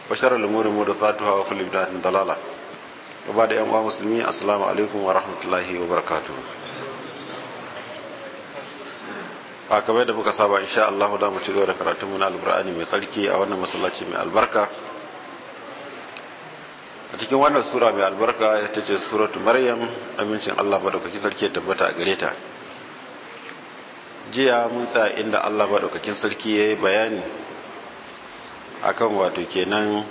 وشر الأمور محدثاتها وكل بدعة ضلالة وبعد يوم مسلمين السلام عليكم ورحمة الله وبركاته a kamar da muka saba insha Allah da mu ci gaba da karatun mu na alqur'ani mai tsarki a wannan masallaci mai albarka a cikin wannan sura mai albarka ita ce suratu maryam amincin Allah madaukakin sarki ya tabbata a gare ta jiya mun tsaya inda Allah madaukakin sarki ya yi bayani akan wato kenan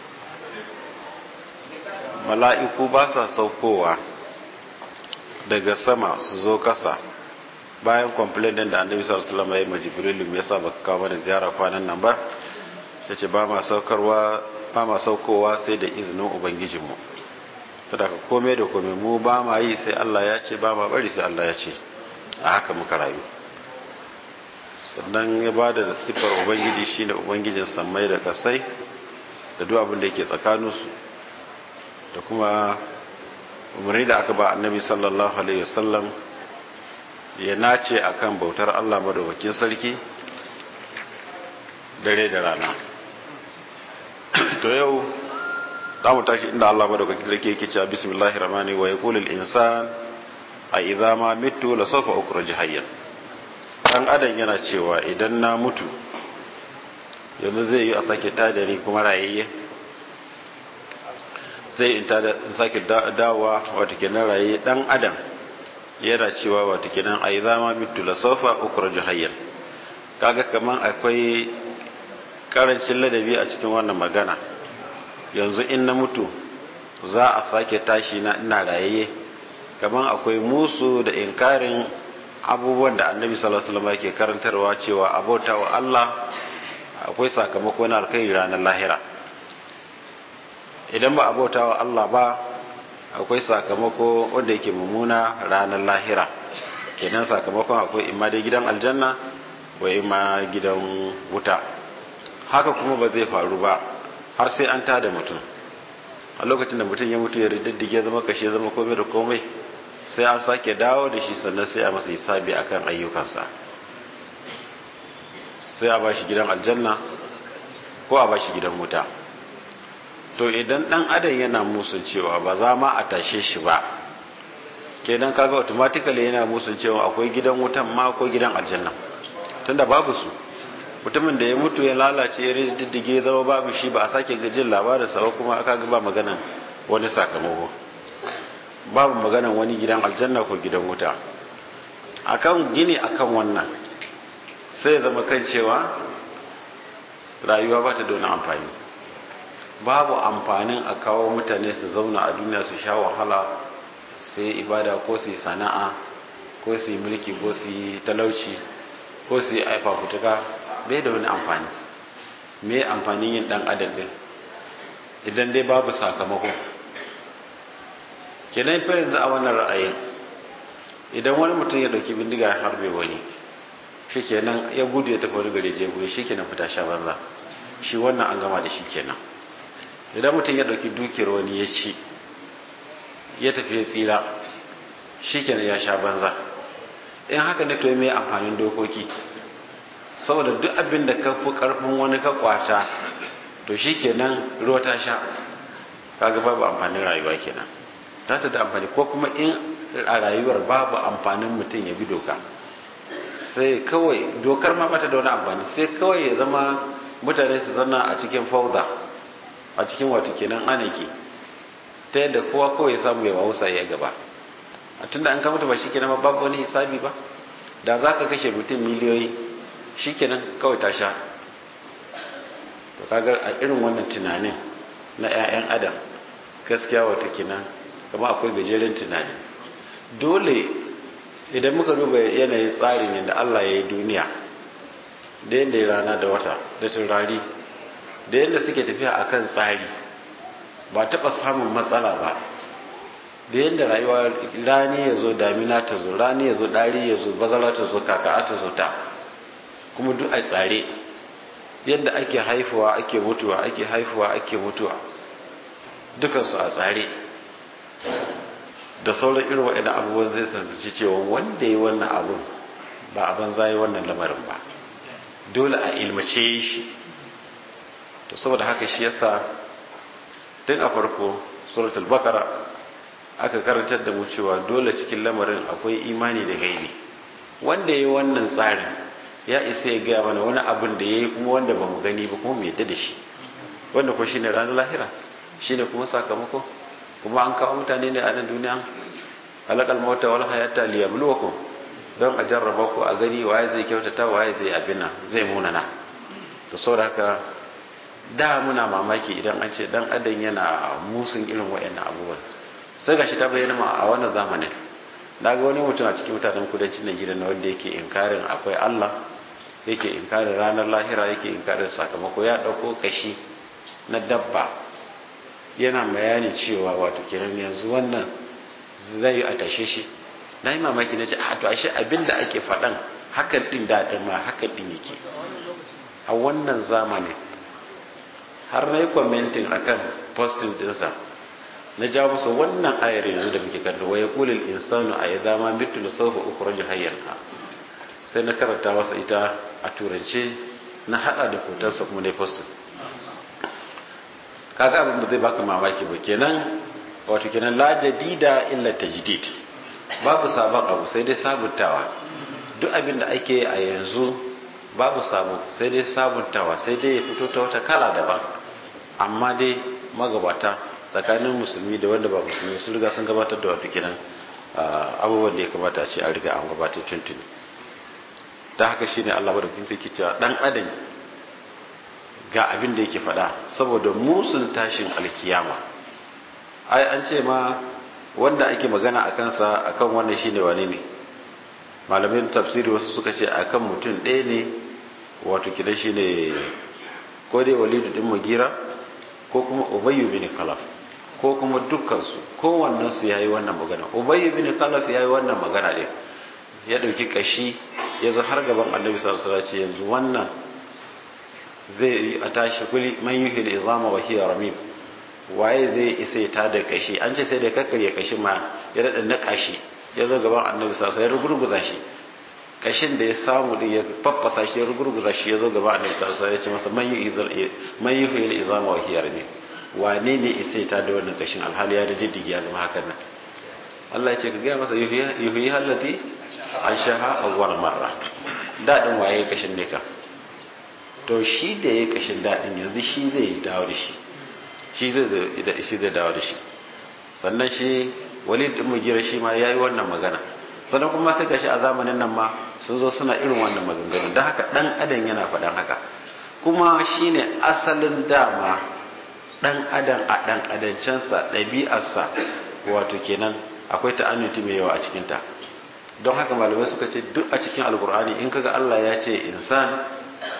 mala'iku ba sa saukowa daga sama su zo kasa bayan complain din da annabi sallallahu alaihi wasallam ya yi jibrilu me yasa baka kawo mana ziyara kwanan nan ba yace ba ma saukarwa ba ma saukowa sai da izinin ubangijinmu tada ka komai da komai mu ba ma yi sai Allah ya ce ba ma bari sai Allah ya ce a haka muka rayu sannan ya ba da siffar ubangiji shine ubangijin sammai da kasai da duk abin da yake tsakaninsu da kuma umarni da aka ba annabi sallallahu alaihi wasallam ya nace akan bautar Allah madaukakin sarki dare da rana to yau za mu tashi inda Allah madaukakin sarki yake cewa bismillahir rahmanir wa yaqulul insan a idza ma mitu la sawfa ukhruj hayyan dan adam yana cewa idan na mutu yanzu zai yi a sake tada ni kuma rayayye zai in sake dawowa wata kenan rayayye dan adam yana cewa wata kenan a idza ma mitu la sawfa ukhruj hayyan kaga kaman akwai karancin ladabi a cikin wannan magana yanzu in na mutu za a sake tashi na ina rayayye kamar akwai musu da inkarin abubuwan da annabi sallallahu alaihi wasallam yake karantarwa cewa abota wa Allah akwai sakamako na alkhairi ranar lahira idan ba abota wa Allah ba akwai sakamako wanda yake mummuna ranar lahira kenan sakamakon akwai imma dai gidan aljanna wa imma gidan wuta haka kuma ba zai faru ba har sai an tada mutum a lokacin da mutum ya mutu ya riddige zama kashe zama komai da komai sai an sake dawo da shi sannan sai a masa hisabi akan ayyukansa sai a ba shi gidan aljanna ko a ba shi gidan wuta to idan dan adam yana musun cewa ba za ma a tashe shi ba kenan kaga automatically yana musun cewa akwai gidan wutan ma ko gidan aljanna tunda babu su mutumin da ya mutu ya lalace ya diddige zama babu shi ba a sake gajin labarinsa ba kuma aka ba maganan wani sakamako babu maganan wani gidan aljanna ko gidan wuta akan gini akan wannan sai zama kan cewa rayuwa ba ta da wani amfani babu amfanin a kawo mutane su zauna a duniya su sha wahala su yi ibada ko su yi sana'a ko su yi mulki ko su yi talauci ko su yi aifafutuka bai da wani amfani me amfanin yin dan adam din idan dai babu sakamako kenan fa yanzu a wannan ra'ayin idan wani mutum ya dauki bindiga ya harbe wani shi kenan ya gudu ya tafi wani gari je goyi shi kenan fita sha banza shi wannan an gama da shi kenan idan mutum ya dauki dukiyar wani ya ci ya tafi ya tsira shi kenan ya sha banza in haka ne to me amfanin dokoki saboda duk abin da ka fi karfin wani ka kwata to shi kenan ruwa ta sha kaga babu amfanin rayuwa kenan za ta da amfani ko kuma in a rayuwar babu amfanin mutum ya bi doka sai kawai dokar ma bata da wani amfani sai kawai ya zama mutane su zanna a cikin fauda a cikin wato kenan anaki ta yadda kowa kawai ya samu ya wausa ya gaba a tunda an kamata ba shi kenan babu wani hisabi ba da za ka kashe mutum miliyoyi shikenan kawai ta sha to kaga a irin wannan tunanin na 'ya'yan adam gaskiya wata kenan kama akwai gajeren tunani dole idan muka duba yanayin tsarin yadda Allah ya yi duniya da yadda ya rana da wata da turari da yadda suke tafiya a kan tsari ba taɓa samun matsala ba da yadda rayuwa rani ya zo damina ta zo rani ya zo ɗari ya zo bazara ta zo kaka ta zo ta kuma duk a tsare yadda ake haifuwa ake mutuwa ake haifuwa ake mutuwa dukansu a tsare da sauran irin waɗannan abubuwan zai sanarci cewa wanda ya wannan abun ba a banza yi wannan lamarin ba dole a ilmace shi to saboda haka shi yasa tun a farko suratul bakara aka karantar da mu cewa dole cikin lamarin akwai imani da gaibi wanda ya yi wannan tsarin ya isa ya gaya mana wani abin da ya yi kuma wanda ba mu gani ba kuma mu yadda da shi wanda ko shine ranar lahira shine kuma sakamako kuma an kawo mutane ne a nan duniya halakal mauta wal hayata liyabluwakum don a jarraba ku a gani waye zai kyautata waye zai abina zai munana to saboda haka da muna mamaki idan an ce dan adam yana musun irin wayannan abubuwan sai gashi ta bayyana ma a wannan zamanin na ga wani mutum a cikin mutanen kudancin Najeriya na wanda yake inkarin akwai Allah yake inkarin ranar lahira yake inkarin sakamako ya dauko kashi na dabba yana bayani cewa wato kenan yanzu wannan zai a tashe shi na yi mamaki na ce a to ashe abin da ake faɗan hakan ɗin daɗin ma hakan ɗin yake a wannan zamanin har na yi kwamentin a kan postin ɗinsa na ja musu wannan ayar yanzu da muke kallo waya kulil insanu a yi zama mitu da saufa uku rajin hayyar sai na karanta masa ita a turance na haɗa da hotonsa kuma na postin kaga abin da zai baka mamaki ba kenan wato kenan la jadida illa tajdid babu sabon abu sai dai sabuntawa duk abin da ake a yanzu babu sabo sai dai sabuntawa sai dai ya fito ta wata kala daban amma dai magabata tsakanin musulmi da wanda ba musulmi sun riga sun gabatar da wato kenan abubuwan da ya kamata a ce an riga an gabatar tuntuni ta haka shine Allah madaukakin sarki cewa dan adam ga abin da yake faɗa saboda musun tashin alkiyama ai an ce ma wanda ake magana a kansa akan wannan shine wane ne malamin tafsiri wasu suka ce akan mutum ɗaya ne wato kidan shine ko dai walidu din magira ko kuma ubayyu bin khalaf ko kuma dukkansu kowannen su yayi wannan magana ubayyu bin khalaf yayi wannan magana ɗin ya ɗauki kashi ya zo har gaban annabi sallallahu alaihi wasallam yanzu wannan zai yi a tashi kuli man yuhil izama wa hiya ramim waye zai isa ta da kashi an ce sai da kakkarya kashi ma ya daɗa na kashi ya zo gaban annabi sasa ya rugurguza shi kashin da ya samu din ya faffasa shi ya rugurguza shi ya zo gaban annabi sasa ya ce masa man yi huyar izama wa hiyar ne wane ne isa ta da wannan kashin alhali ya da diddigi ya zama hakan nan Allah ya ce ka gaya masa yuhi hallati an shaha awwal marra daɗin waye kashin ne ka to shi da ya kashin daɗin yanzu shi zai dawo da shi shi zai shi zai dawo da shi sannan shi walid din mugira shi ma yayi wannan magana sannan kuma sai gashi a zamanin nan ma sun zo suna irin wannan maganganu don haka dan adam yana faɗan haka kuma shine asalin dama dan adam a dan adancensa ɗabi'arsa wato kenan akwai ta'annuti mai yawa a cikinta don haka malamai suka ce duk a cikin alkur'ani in kaga Allah ya ce insan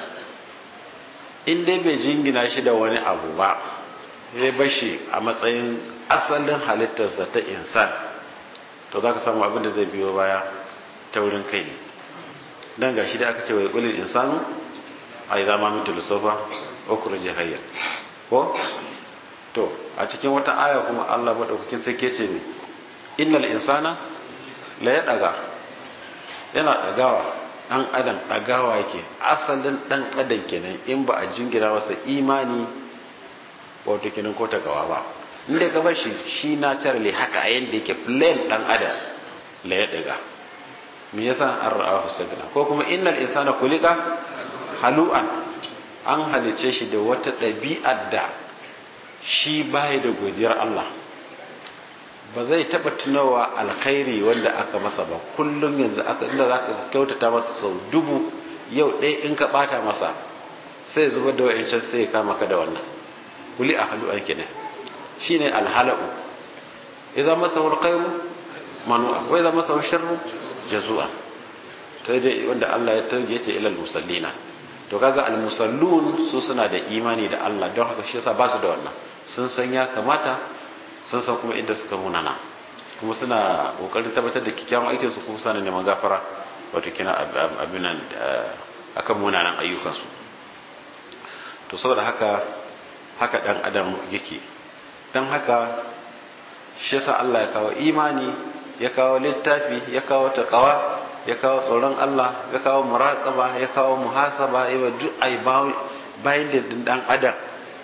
in dai bai jingina shi da wani abu ba ya bashi a matsayin asalin halittarsa ta insan to za ka samu abin da zai biyo baya ta wurin kai ne don gashi da aka ce wa ƙulil insanu a yi zama mutu lissofa okuru jihayyar ko to a cikin wata aya kuma allah maɗaukakin sai ke ce ne innal insana la ya ɗaga yana ɗagawa ɗan adam ɗagawa yake asalin ɗan adam kenan in ba a jingina masa imani wato kenan ko tagawa ba inda ka bar shi shi naturally haka a yanda yake plain ɗan adam la ya ɗaga me yasa an ra'a husagna ko kuma innal insana kulika halu'an an halice shi da wata ɗabi'ar da shi baya da godiyar Allah ba zai taba tunawa alkhairi wanda aka masa ba kullum yanzu aka inda za ka kyautata masa sau dubu yau ɗaya in ka ɓata masa sai zubar da wa'ancan sai ya kama ka da wannan kuli a halu an kenan shi ne alhala'u ya zama masa alkhairu manu'a wai zama masa sharru jazu'a to dai wanda Allah ya targe ce ilal musallina to kaga al musallun su suna da imani da Allah don haka shi yasa ba su da wannan sun san ya kamata sun san kuma inda suka munana kuma suna kokarin tabbatar da kikkiawan aikin su kuma suna neman gafara wato kina abin nan akan munanan ayyukan su to saboda haka haka dan adam yake dan haka shi yasa Allah ya kawo imani ya kawo littafi ya kawo taqwa ya kawo tsoron Allah ya kawo muraqaba ya kawo muhasaba ya duk ai bayin da dan adam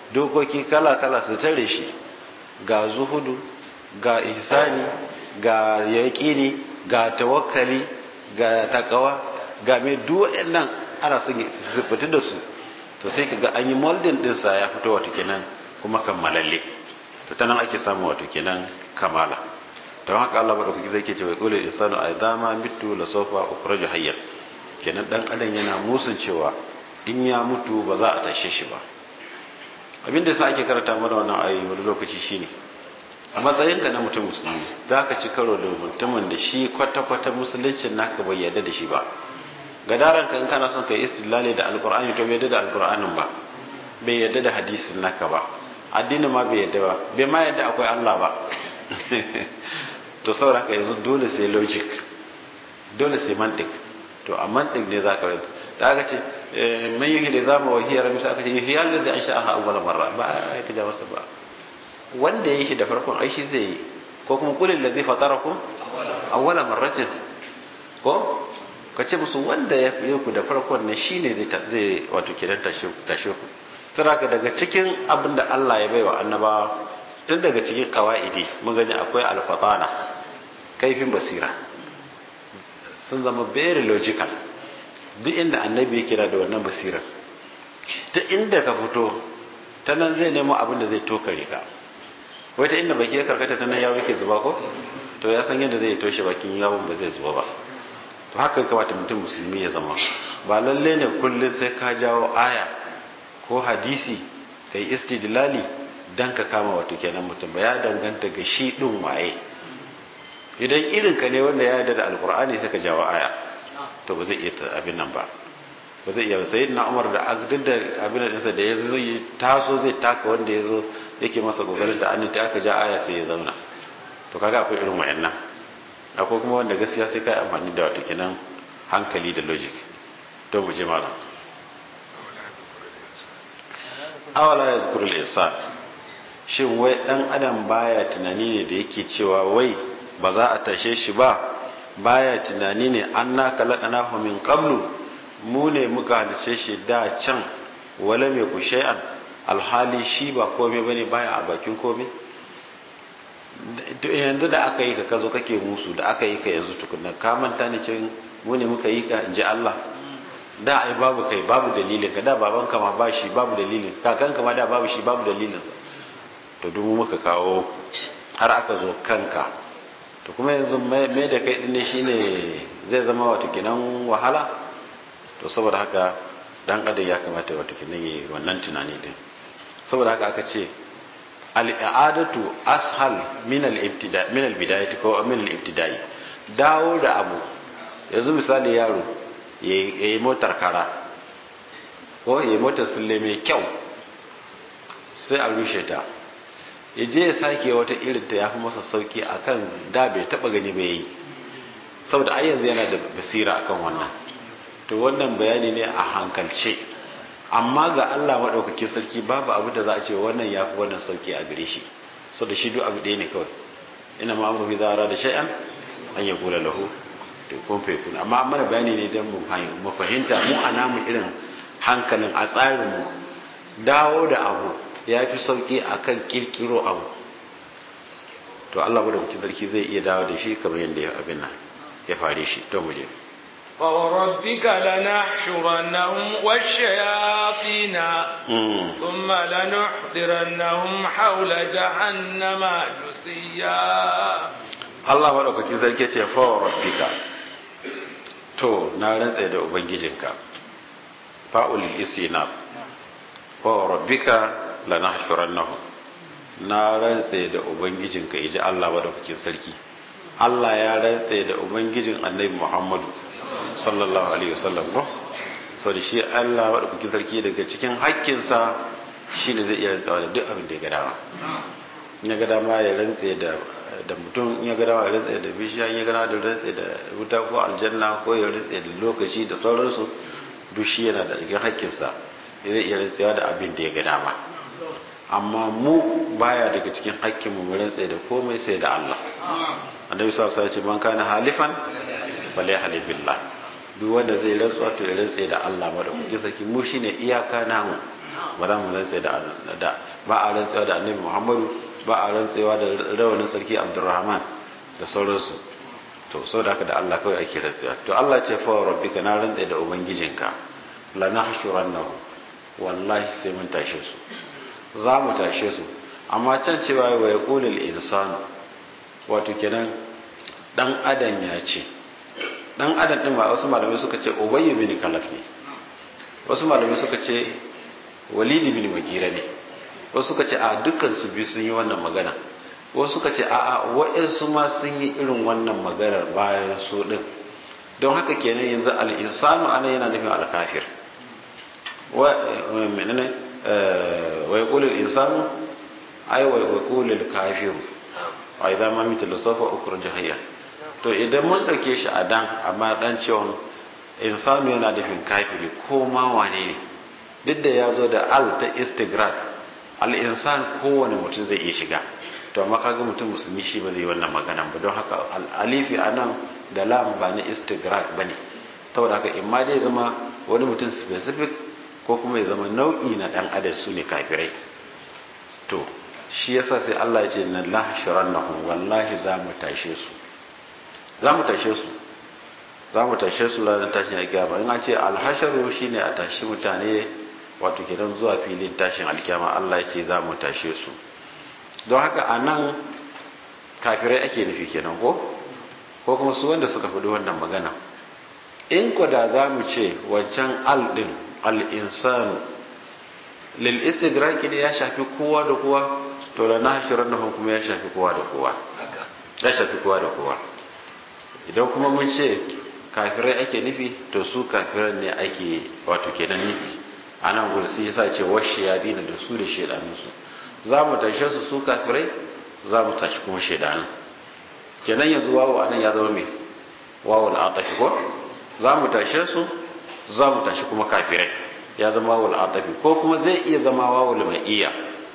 dokoki kala-kala su tare shi ga zuhudu ga ihsani ga yaƙini ga tawakkali ga takawa ga mai duwa'in nan ana son su fita da su to sai ka ga an yi moldin ɗinsa ya fito wato kenan kuma kammalalle to ta nan ake samun wato kenan kamala don haka Allah maɗaukaki zai ke cewa ƙulil insanu a dama mitu la sofa ukhraju hayyan kenan dan adam yana musun cewa in ya mutu ba za a tashe shi ba abin da sa ake karanta mana wannan ayoyi wani lokaci shine a matsayinka na mutum musulmi za ka ci karo da mutumin da shi kwata-kwata musuluncin naka bai yarda da shi ba gadaran ka in kana son ka yi istilali da alkur'ani to bai yarda da alkur'anin ba bai yarda da hadisin naka ba addinin ma bai yarda ba bai ma yarda akwai Allah ba to saboda haka yanzu dole sai logic dole sai mantik to a mantik ne za ka rinta da aka ce man yi da zama wa hiyar misa aka ce yi hiyar da zai an sha'aha awwala marra ba a yi ja masa ba wanda ya yi shi da farkon aishi zai yi ko kuma kulin da zai fatara ku awwala marratin ko ka ce musu wanda ya fi ku da farkon ne shi ne zai wato kiran tashe ku saraka daga cikin abin da Allah ya baiwa annabawa tun daga cikin kawa'idi mun gani akwai alfatana kaifin basira sun zama very logical duk inda annabi ya kira da wannan basirar ta inda ka fito ta nan zai nemo abin da zai tokare ka wai ta inda baki ya karkata ta nan yawo yake zuba ko to ya san yadda zai toshe bakin yawon ba zai zuba ba to haka kamata mutum musulmi ya zama ba lalle ne kullum sai ka jawo aya ko hadisi kai istidlali dan ka kama wato kenan mutum ba ya danganta ga shi din waye idan irin ka ne wanda ya yarda da alkur'ani sai ka jawo aya to ba zai iya abin nan ba ba zai iya sai na umar da duk da abin da ɗinsa da ya zo yi taso zai taka wanda ya zo yake masa kokarin da annabi aka ja aya sai ya zauna to kaga akwai irin wayannan akwai kuma wanda gaskiya sai kai amfani da wato kenan hankali da logic to mu je malam awala yazkurul insan shin wai dan adam baya tunani ne da yake cewa wai ba za a tashe shi ba baya tunani ne an na kalakana min qablu mu ne muka halice shi da can wala mai ku shay'an alhali shi ba komai bane baya a bakin komai yanzu da aka yi ka kazo kake musu da aka yi ka yanzu tukunna ka manta ne cin mu ne muka yi ka inji Allah da ai babu kai babu dalilin ka da babanka ma ba shi babu dalilin kakanka ma da babu shi babu dalilin sa to duk muka kawo har aka zo kanka to kuma yanzu mai da kai dinne shine zai zama wato kinan wahala to saboda haka dan adam ya kamata wato kinan yi wannan tunani din saboda haka aka ce al-i'adatu ashal min al-ibtida min al-bidayati ko min al-ibtida'i dawo da abu yanzu misali yaro yayi motar kara ko yayi motar sulle mai kyau sai a rushe ta ya je ya sake wata irin ta ya fi masa sauki akan da bai taba gani bai yi saboda ai yanzu yana da basira akan wannan to wannan bayani ne a hankalce amma ga Allah madaukakin sarki babu abu da za a ce wannan ya fi wannan sauki a gare shi saboda shi duk abu ɗaya ne kawai ina ma amru bi zara da shay'an an ya kula lahu to kun fa kun amma mana bayani ne dan mu fahimta mu a namu irin hankalin a tsarin mu dawo da abu ya fi sauƙi a kan ƙirƙiro abu to Allah wadda mutum sarki zai iya dawo da shi kamar yadda ya abin nan ya fare shi to muje فوربك لنحشرنهم والشياطين ثم لنحضرنهم حول جهنم جثيا Allah maɗaukakin sarki ce fawa rabbika to na rantse da ubangijinka fa'ulil istinaf wa rabbika lanahshurannahum na rantse da ubangijinka yaji Allah madaukakin sarki Allah ya rantse da ubangijin Annabi Muhammadu sallallahu alaihi wasallam ko so da shi Allah madaukakin sarki daga cikin hakkinsa shine zai iya rantsawa da duk abin da ya ga dama in ya ga dama ya rantse da da mutum in ya ga dama ya rantse da bishiya in ya ga dama da rantse da wuta ko aljanna ko ya rantse da lokaci da sauransu duk shi yana da cikin hakkinsa zai iya rantsewa da abin da ya ga dama amma mu baya daga cikin hakkin mu rantse da komai sai da Allah annabi sallallahu alaihi wasallam ya ce man kana halifan bale halifillah duk wanda zai rantsuwa to ya rantse da Allah madaukakin sarki mu shine iyaka namu ba za mu rantse da da ba a rantsewa da annabi muhammadu ba a rantsewa da rawanin sarki abdurrahman da sauransu to sau da haka da allah kawai ake rantsewa to allah ce fa rabbika na rantse da ubangijinka la nahshurannahu wallahi sai mun tashe su za mu tashe su amma can cewa wa yaqulul insanu wato kenan dan adam ya ce dan adam din ba wasu malamai suka ce ubayy bin kalaf ne wasu malamai suka ce walidi bin magira ne wasu suka ce a dukkan su biyu sun yi wannan magana wasu suka ce a a wa'ansu ma sun yi irin wannan maganar bayan su din don haka kenan yanzu al-insanu ana yana nufin al-kafir wa menene wa yaqulu al-insanu ay wa yaqulu al-kafir wa idza ma mithlu safa ukhruj hayya to idan mun dauke shi a dan amma dan cewa insanu yana nufin kafiri ko ma wane ne duk da ya zo da al ta istigrak al-insan kowane mutum zai iya shiga to amma kaga mutum musulmi shi ba zai yi wannan magana ba don haka alifi anan da lam ba na istigrak bane saboda haka in ma dai zama wani mutum specific ko kuma ya zama nau'i na dan adam su ne kafirai to shi yasa sai Allah ya ce na lahshurannahum wallahi za mu tashe su za mu tashe su za mu tashe su ranar tashin alkiyama in an ce alhasharu shine a tashi mutane wato kenan zuwa filin tashin alkiyama Allah ya ce za mu tashe su don haka a nan kafirai ake nufi kenan ko ko kuma su wanda suka fi wannan magana in ko da za mu ce wancan al din al-insanu lil istigraki ne ya shafi kowa da kowa to da na hashirar nufin kuma ya shafi kowa da kowa ya shafi kowa da kowa idan kuma mun ce kafirai ake nufi to su kafiran ne ake wato kenan nufi a nan gudu sai yasa ce washe ya dina da su da shaidanunsu za mu tashe su su kafirai za mu tashi kuma shaidanun kenan yanzu wawo anan ya zama mai wawo al'atafi ko za mu tashe su za mu tashi kuma kafirai ya zama wawo al'atafi ko kuma zai iya zama wawo mai iya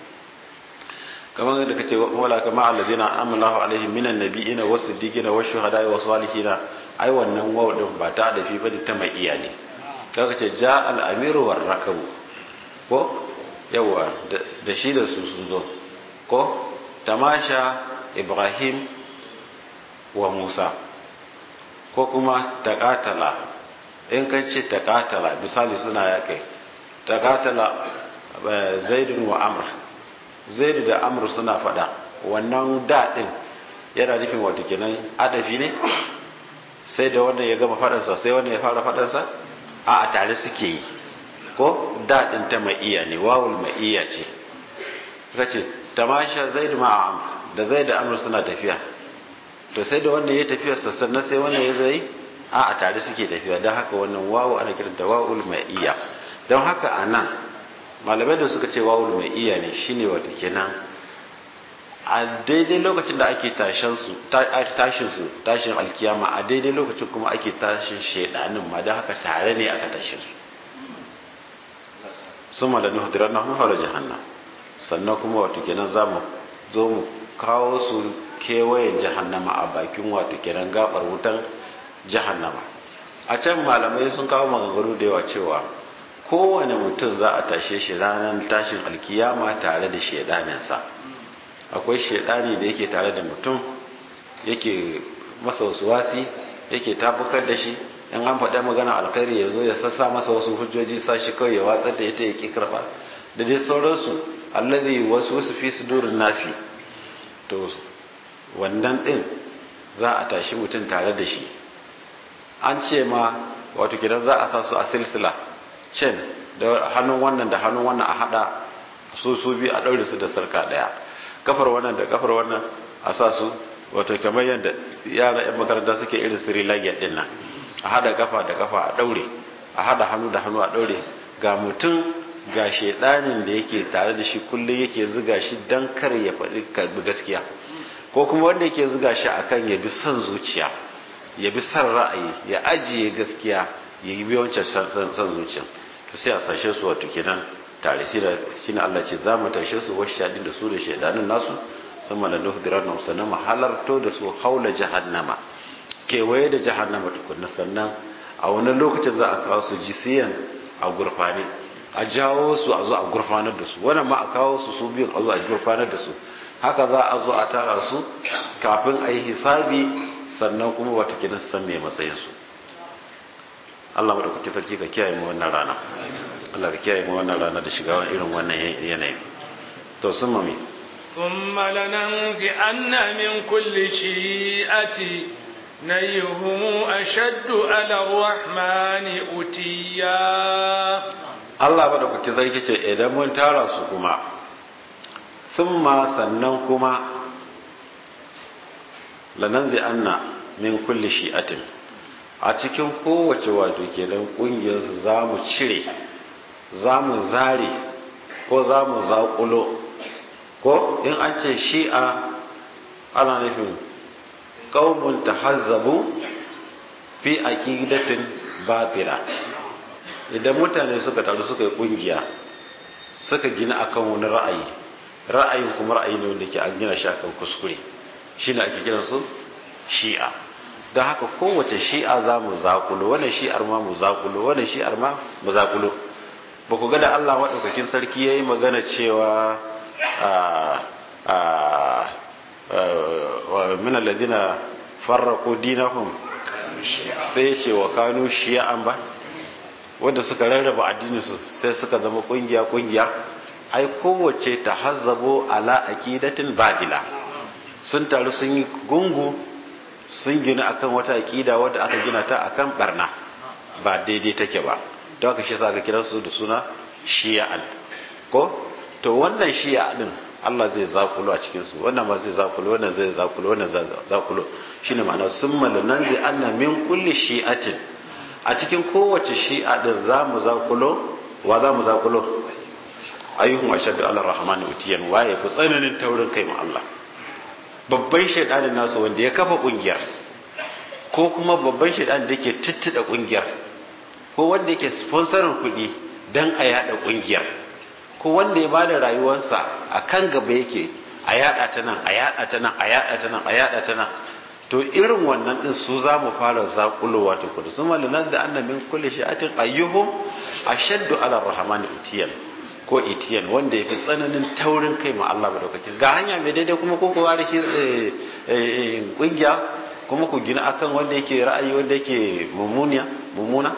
kamar yadda kace wala kama alladhina amallahu alaihim minan nabiyina was-siddiqina wash-shuhada'i was-salihina ai wannan wawo din ba ta adafi bane ta mai iya ne kaga ce ja al-amiru war-rakabu ko yawa da shi da su sun zo ko tamasha ibrahim wa musa ko kuma taƙatala in kan ce taƙatala misali suna ya kai taƙatala zaidun wa amr zaidu da amr suna faɗa wannan daɗin yana nufin wata kenan adafi ne sai da wanda ya gama faɗansa sai wanda ya fara faɗansa a a tare suke yi ko daɗin ta ma'iya ne wawul ma'iya ce ka ce tamasha zaidu ma'a da zai da amur suna tafiya to sai da wannan ya tafiya sannan sai wannan ya zai a a tare suke tafiya don haka wannan wawu ana kiranta wawul ma'iya don haka a nan malamai da suka ce wawul ma'iya ne shine wata kenan a daidai lokacin da ake tashin su tashin alkiyama a daidai lokacin kuma ake tashin shaidanin ma don haka tare ne aka tashin su sun malani hudurar na haula jahannam sannan kuma wato kenan za mu zo mu kawo su kewayen jahannama a bakin wato kenan gabar wutan jahannama a can malamai sun kawo maganganu da yawa cewa kowane mutum za a tashe shi ranar tashin alkiyama tare da shaidaninsa akwai shaidani da yake tare da mutum yake masa wasu wasi yake tabbatar da shi in an faɗa magana alkhairi ya zo ya sassa masa wasu hujjoji sa shi kawai ya watsar da ita ya ƙi karɓa da dai sauransu allazi wasu wasu fi sudurin nasi to wannan ɗin za a tashi mutum tare da shi an ce ma wato gidan za a sa su a silsila cin da hannun wannan da hannun wannan a haɗa su su biyu a ɗaure su da sarka ɗaya kafar wannan da kafar wannan a sa su wato kamar yadda yara 'yan makaranta suke irin siri lagiyar ɗin nan a hada kafa da kafa a daure a hada hannu da hannu a daure ga mutum ga shedanin da yake tare da shi kullum yake zuga shi dan kar ya faɗi karbi gaskiya ko kuma wanda yake zuga shi akan ya bi son zuciya ya bi son ra'ayi ya ajiye gaskiya ya yi wancan son zuciya to sai a sashe su wato kenan tare shi da shi Allah ce za mu tashe su wasu shaɗin da su da shedanin nasu sama da nuhdirar nan sannan mu halarto da su haula jahannama kewaye da jahannama tukunna sannan a wani lokacin za a kawo su jisiyan a gurfani a jawo su a zo a gurfanar da su wannan ma a kawo su su biyun a zo a gurfanar da su haka za a zo a tara su kafin a yi hisabi sannan kuma wata kidan su san me matsayin su Allah mu da kuke sarki ka kiyaye mu wannan rana Allah ka kiyaye mu wannan rana da shiga irin wannan yanayi to sun mami ثم لننزعن من كل شيئة نيهم أشد على الرحمن أتيا Allah ba da kuke sarki ce idan mun tara su kuma sun ma sannan kuma lananzi anna min kulli shi'atin a cikin kowace wato kenan kungiyarsu za mu cire za mu zare ko za mu zaƙulo ko in an ce shi'a ana nufin ƙaunin tahazzabu fi aqidatin batila idan mutane suka taru suka yi kungiya suka gina akan wani ra'ayi ra'ayin kuma ra'ayi ne wanda ke an gina shi akan kuskure shine ake kiran su shi'a don haka kowace shi'a za mu zakulo wannan shi'ar ma mu zakulo wannan shi'ar ma mu zakulo ba ku ga da Allah maɗaukakin sarki ya yi magana cewa min alladhina farraqu dinahum sai ya ce wa kanu shi'an ba wanda suka rarraba addininsu sai suka zama kungiya kungiya ai kowace ta hazzabo ala aqidatin babila sun taru sun yi gungu sun gina akan wata aqida wadda aka gina ta akan barna ba daidai take ba don haka shi yasa aka kira su da suna shi'an ko to wannan shi'a din Allah zai zakulo a cikin su wannan ma zai zakulo wannan zai zakulo wannan zai zakulo shine ma'ana summa lananzi anna min kulli shi'atin a cikin kowace shi'a din za mu zakulo wa za mu zakulo ayyuhum ashaddu ala rahmani utiyan waye fi tsananin taurin kai ma Allah babban shaidanin nasu wanda ya kafa kungiyar ko kuma babban shaidanin da yake tittida kungiyar ko wanda yake sponsorin kuɗi dan a yada kungiyar ko wanda ya bada rayuwarsa a kan gaba yake a yada ta nan a yada ta nan a yada ta nan a yada ta nan to irin wannan din su za mu fara zakulowa ta kudu su malinan da annan min kulle shi'atin ayyuhum ashaddu ala rahmani utiyan ko itiyan wanda ya fi tsananin taurin kai ma Allah madaukakin ga hanya mai daidai kuma ko ku ware shi kungiya kuma ku gina akan wanda yake ra'ayi wanda yake mummuniya mummuna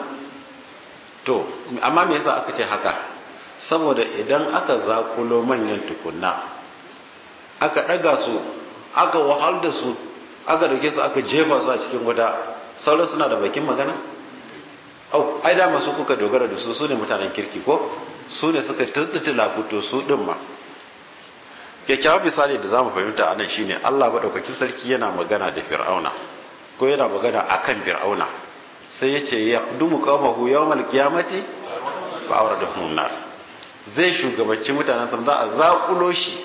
to amma me yasa aka ce haka saboda idan aka zakulo manyan tukunna aka daga su aka wahal da su aka dauke su aka jefa su a cikin wuta sauran suna da bakin magana au ai da masu kuka dogara da su su ne mutanen kirki ko su ne suka tattala fito su din ma kyakkyawan misali da zamu fahimta anan shine Allah madaukakin sarki yana magana da Fir'auna ko yana magana akan Fir'auna sai ya ce ya dumu qawmahu yawmal qiyamati fa awradahum nar zai shugabanci mutanen sa za a zakulo shi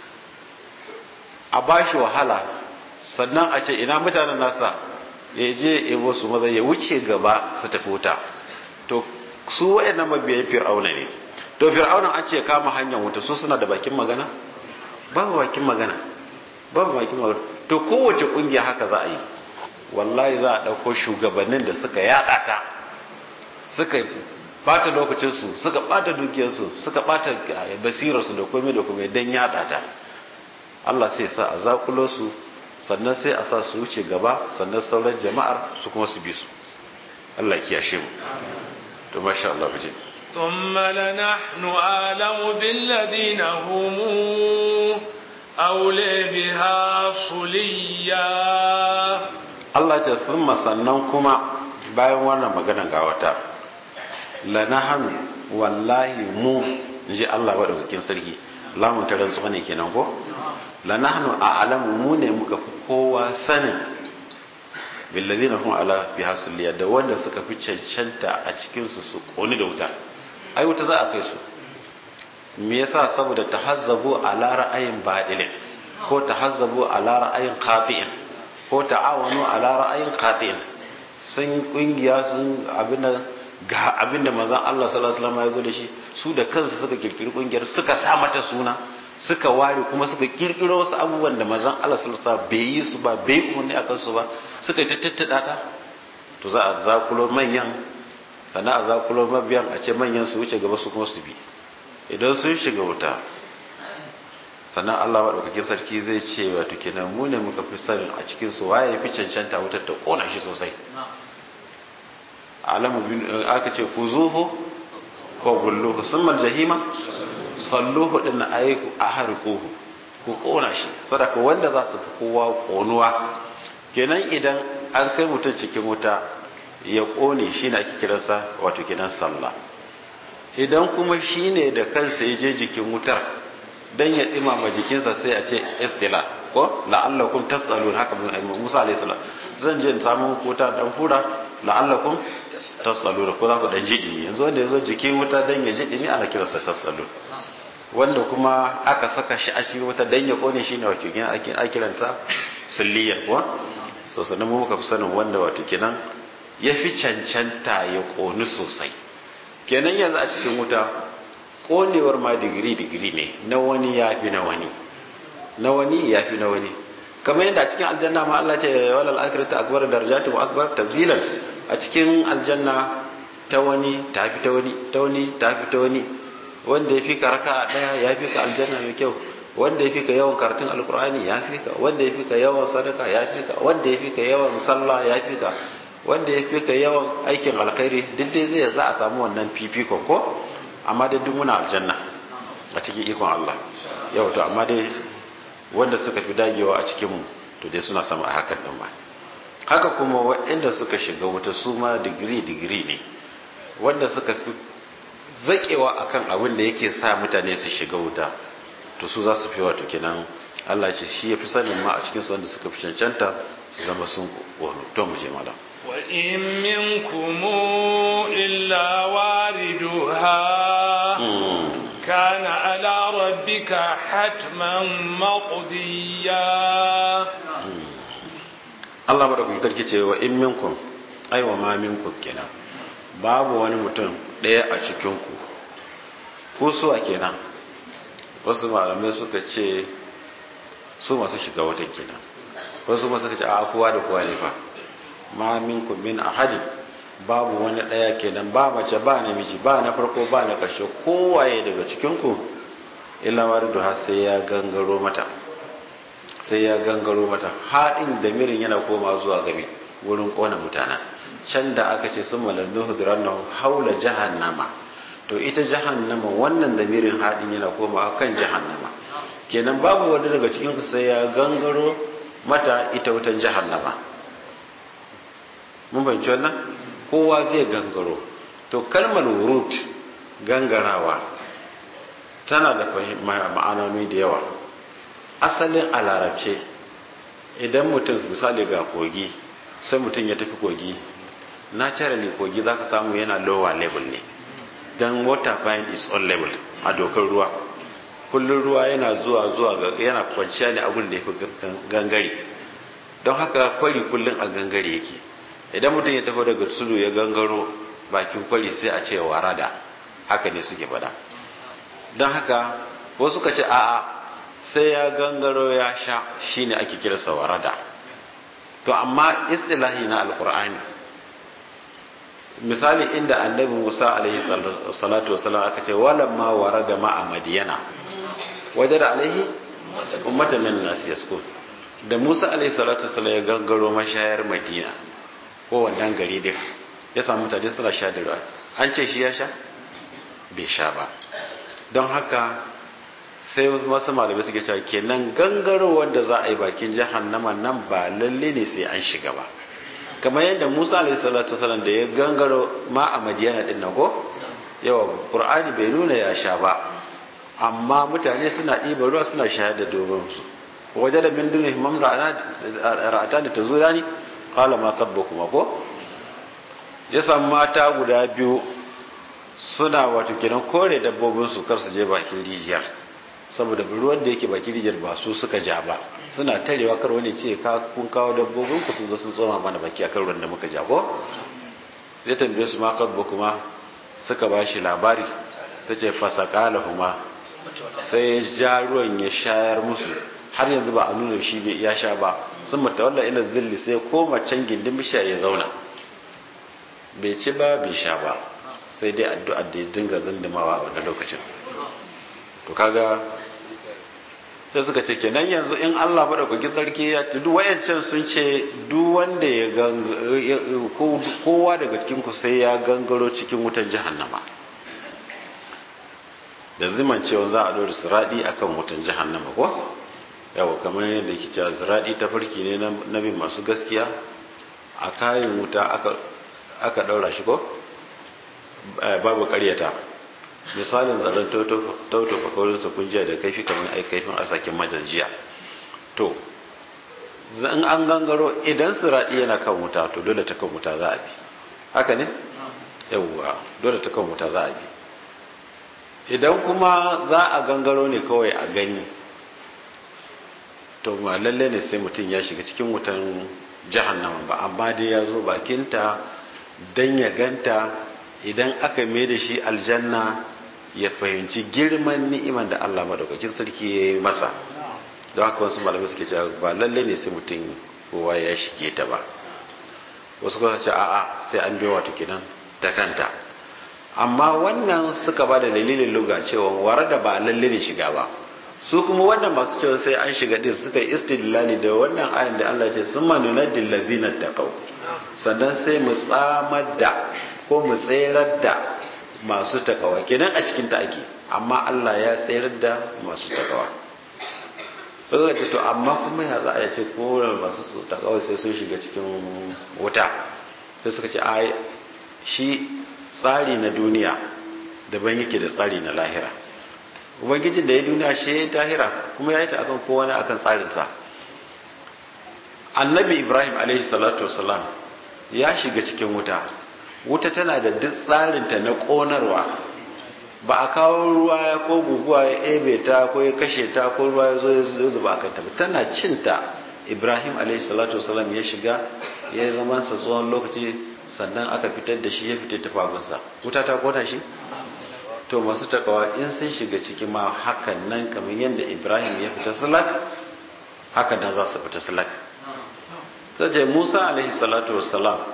a bashi wahala sannan a ce ina mutanen nasa ya je ebo su maza ya wuce gaba su tafi wuta to su wayannan mabiyan fir'auna ne to fir'auna an ce kama hanyar wuta su suna da bakin magana babu bakin magana babu bakin magana to kowace kungiya haka za a yi wallahi za a ɗauko shugabannin da suka yaɗa ta suka bata lokacinsu suka bata dukiyarsu suka bata basirarsu da komai da komai don yaɗa ta Allah sai sa a zakulo su sannan sai a sa su wuce gaba sannan sauran jama'ar su kuma su bi su Allah kiyashe mu to masha Allah mu je ثم لنحن أعلم بالذين هم أولي بها صليا Allah ce thumma sannan kuma bayan wannan magana ga wata lanahanu wallahi mu inji Allah madaukakin sarki lamun ta rantsuwa ne kenan ko lanahnu a'lamu mu ne muka fi kowa sanin billadina hum ala fi hasliya da wanda suka fi cancanta a cikin su su koni da wuta ai wuta za a kai su me yasa saboda tahazzabu ala ra'ayin badilin ko tahazzabu ala ra'ayin qati'in ko ta'awanu ala ra'ayin qati'in sun kungiya sun abinda ga abinda manzon Allah sallallahu alaihi wasallam ya zo da shi su da kansu suka kirkiri kungiyar suka sa mata suna suka ware kuma suka kirkiro wasu abubuwan da manzon Allah sallallahu alaihi wasallam bai yi su ba bai umarni akan su ba suka yi tattada ta to za a zakulo manyan sannan a zakulo mabiyan a ce manyan su wuce gaba su kuma su bi idan sun shiga wuta sannan Allah maɗaukakin sarki zai ce wato kenan mu ne muka fi sanin a cikin su waye fi cancanta wutar ta kona shi sosai alamu aka ce ku zuhu ko gulluhu summal jahima salluhu din na ayi a harquhu ku kona shi sadaka wanda za su fi kowa konuwa kenan idan an kai mutum cikin wuta ya kone shi ne ake kiransa wato kenan sallah idan kuma shi ne da kansa ya je jikin wutar dan ya dimama jikinsa sai a ce istila ko la'allakum tasalun haka Musa alayhi salam zan je in samu wuta dan fura la'allakum tasalun ko za ku dan ji dimi yanzu wanda yazo jikin wuta dan ya ji dimi ana kiransa tasalun wanda kuma aka saka shi a cikin wuta dan ya kone shi ne wato kenan ake kiranta silliyar ko so sanan mu muka fi sanin wanda wato kenan ya fi cancanta ya koni sosai kenan yanzu a cikin wuta konewar ma digiri digiri ne na wani ya fi na wani na wani ya fi na wani kamar yadda a cikin aljanna ma Allah ce walal akhiratu akbar darajatu wa akbar tabdilan a cikin aljanna ta wani ta fi ta wani ta wani ta fi ta wani wanda ya fi ka raka daya ya fi ka aljanna mai kyau wanda ya fi ka yawan karatun alkur'ani ya fi ka wanda ya fi ka yawan sadaka ya fi ka wanda ya fi ka yawan sallah ya fi ka wanda ya fi ka yawan aikin alkhairi duk dai zai za a samu wannan fifikon ko amma dai duk muna aljanna a cikin ikon Allah yau to amma dai wanda suka fi dagewa a cikin mu to dai suna sama a hakan din ma haka kuma waɗanda suka shiga wuta su ma digiri digiri ne wanda suka fi zakewa akan abin da yake sa mutane su shiga wuta to su za su fi wato kenan Allah ce shi ya fi sanin ma a cikin su wanda suka fi cancanta su zama sun wani to mu je malam وإن منكم إلا واردها كان على ربك حتما مقضيا Allah ba da kuka tarki cewa in minkum aiwa ma minkum kenan babu wani mutum ɗaya a cikinku ko su a kenan wasu malamai suka ce su masu shiga watan kenan wasu masu suka ce a kowa da kowa ne fa ma minkum min ahadin babu wani daya kenan ba mace ba namiji ba na farko ba na ƙarshe kowaye daga cikinku illa waridu har sai ya gangaro mata sai ya gangaro mata haɗin da mirin yana koma zuwa gabi wurin ƙona mutana can da aka ce sun malannu hudurannahu haula jahannama to ita jahannama wannan da mirin haɗin yana koma kan jahannama kenan babu wani daga cikinku sai ya gangaro mata ita wutan jahannama mun fahimci wannan kowa zai gangaro to kalmar wurut gangarawa tana da ma'anoni da yawa asalin a larabce idan mutum misali ga kogi sai mutum ya tafi kogi naturally kogi za ka samu yana lower level ne don water fine is on level a dokar ruwa kullum ruwa yana zuwa zuwa yana kwanciya ne abin da ya fi gangare don haka kwari kullum a gangare yake idan mutum ya tafi daga tudu ya gangaro bakin kwari sai a ce warada haka ne suke fada don haka wasu ka ce a'a sai ya gangaro ya sha shine ake kirasa warada to amma istilahi na alkur'ani misali inda annabi musa alaihi salatu wasalam aka ce walamma warada ma'a madiyana wajada alaihi ummatan min nas yaskun da musa alaihi salatu wasalam ya gangaro mashayar madina ko wannan gari dai ya samu mutane suna sha da ruwa an ce shi ya sha bai sha ba don haka sai wasu malamai suke cewa kenan gangaro wanda za a yi bakin jahannama nan ba lalle ne sai an shiga ba kamar yadda Musa alaihi salatu wasallam da ya gangaro ma a Madiyana din nan ko yawa Qur'ani bai nuna ya sha ba amma mutane suna ɗiba ruwa suna shayar da domin su waje da min dunin mamra ra'ata da tazurani qala ma kuma ko ya samu mata guda biyu suna wato kenan kore dabbobin su kar su je bakin rijiyar saboda ruwan da yake bakin rijiyar ba su suka ja ba suna tarewa kar wani ce ka kun kawo dabbobin ku sun zo sun tsoma mana baki akan ruwan da muka ja ko sai tambaye su ma kuma suka ba shi labari sai ce fasakalahuma sai ya ja ruwan ya shayar musu har yanzu ba a nuna shi bai ya sha ba sun mata walla ila zilli sai koma can gindin bishiya ya zauna bai ci ba bai sha ba sai dai addu'ar da ya dinga zundumawa a wannan lokacin to kaga sai suka ce kenan yanzu in Allah madaukakin sarki ya ci duk wayancan sun ce duk wanda ya kowa daga cikin ku sai ya gangaro cikin wutan jahannama da ziman cewa za a dora siradi akan wutan jahannama ko yawa kamar yadda yake cewa siradi ta farki ne na bin masu gaskiya a kayan wuta aka daura shi ko babu karyata misalin zaren tauto fakaurin su kunjiya da kaifi kamar ai kaifin asakin majanjiya to in an gangaro idan siradi yana kan wuta to dole ta kan wuta za a bi haka ne yawwa dole ta kan wuta za a bi idan kuma za a gangaro ne kawai a gani to ma lalle ne sai mutum ya shiga cikin wutan jahannama ba amma dai ya zo bakinta don ya ganta idan aka mai da shi aljanna ya fahimci girman ni'iman da Allah madaukakin sarki ya yi masa don haka wasu malamai suke cewa ba lalle ne sai mutum kowa ya shige ta ba wasu kuma ce a'a sai an biyo wato kenan ta kanta amma wannan suka ba da dalilin luga cewa ware da ba lalle ne shiga ba su kuma wannan masu cewa sai an shiga din suka yi istidlali da wannan ayan da Allah ce sun manuna dillazina taqaw sannan sai mu tsamar da ko mu tserar da masu takawa kenan a cikin ta ake amma Allah ya tserar da masu takawa ba ce to amma kuma ya za a ce ko masu takawa sai sun shiga cikin wuta sai suka ce ai shi tsari na duniya daban yake da tsari na lahira ubangijin da ya duniya shi ya yi tahira kuma ya yi ta akan kowane akan tsarinsa annabi ibrahim alaihi salatu wasalam ya shiga cikin wuta wuta tana da duk tsarinta na ƙonarwa ba a kawo ruwa ya ko guguwa ya ebe ta ko ya kashe ta ko ruwa ya zo ya zuba a kanta tana cinta ibrahim alaihi salatu wasalam ya shiga ya zama sa tsohon lokaci sannan aka fitar da shi ya fitar ta fagunsa wuta ta kona shi to masu takawa in sun shiga ciki ma hakan nan kamar yadda ibrahim ya fita salat haka nan za su fita salat sai musa alaihi salatu wassalam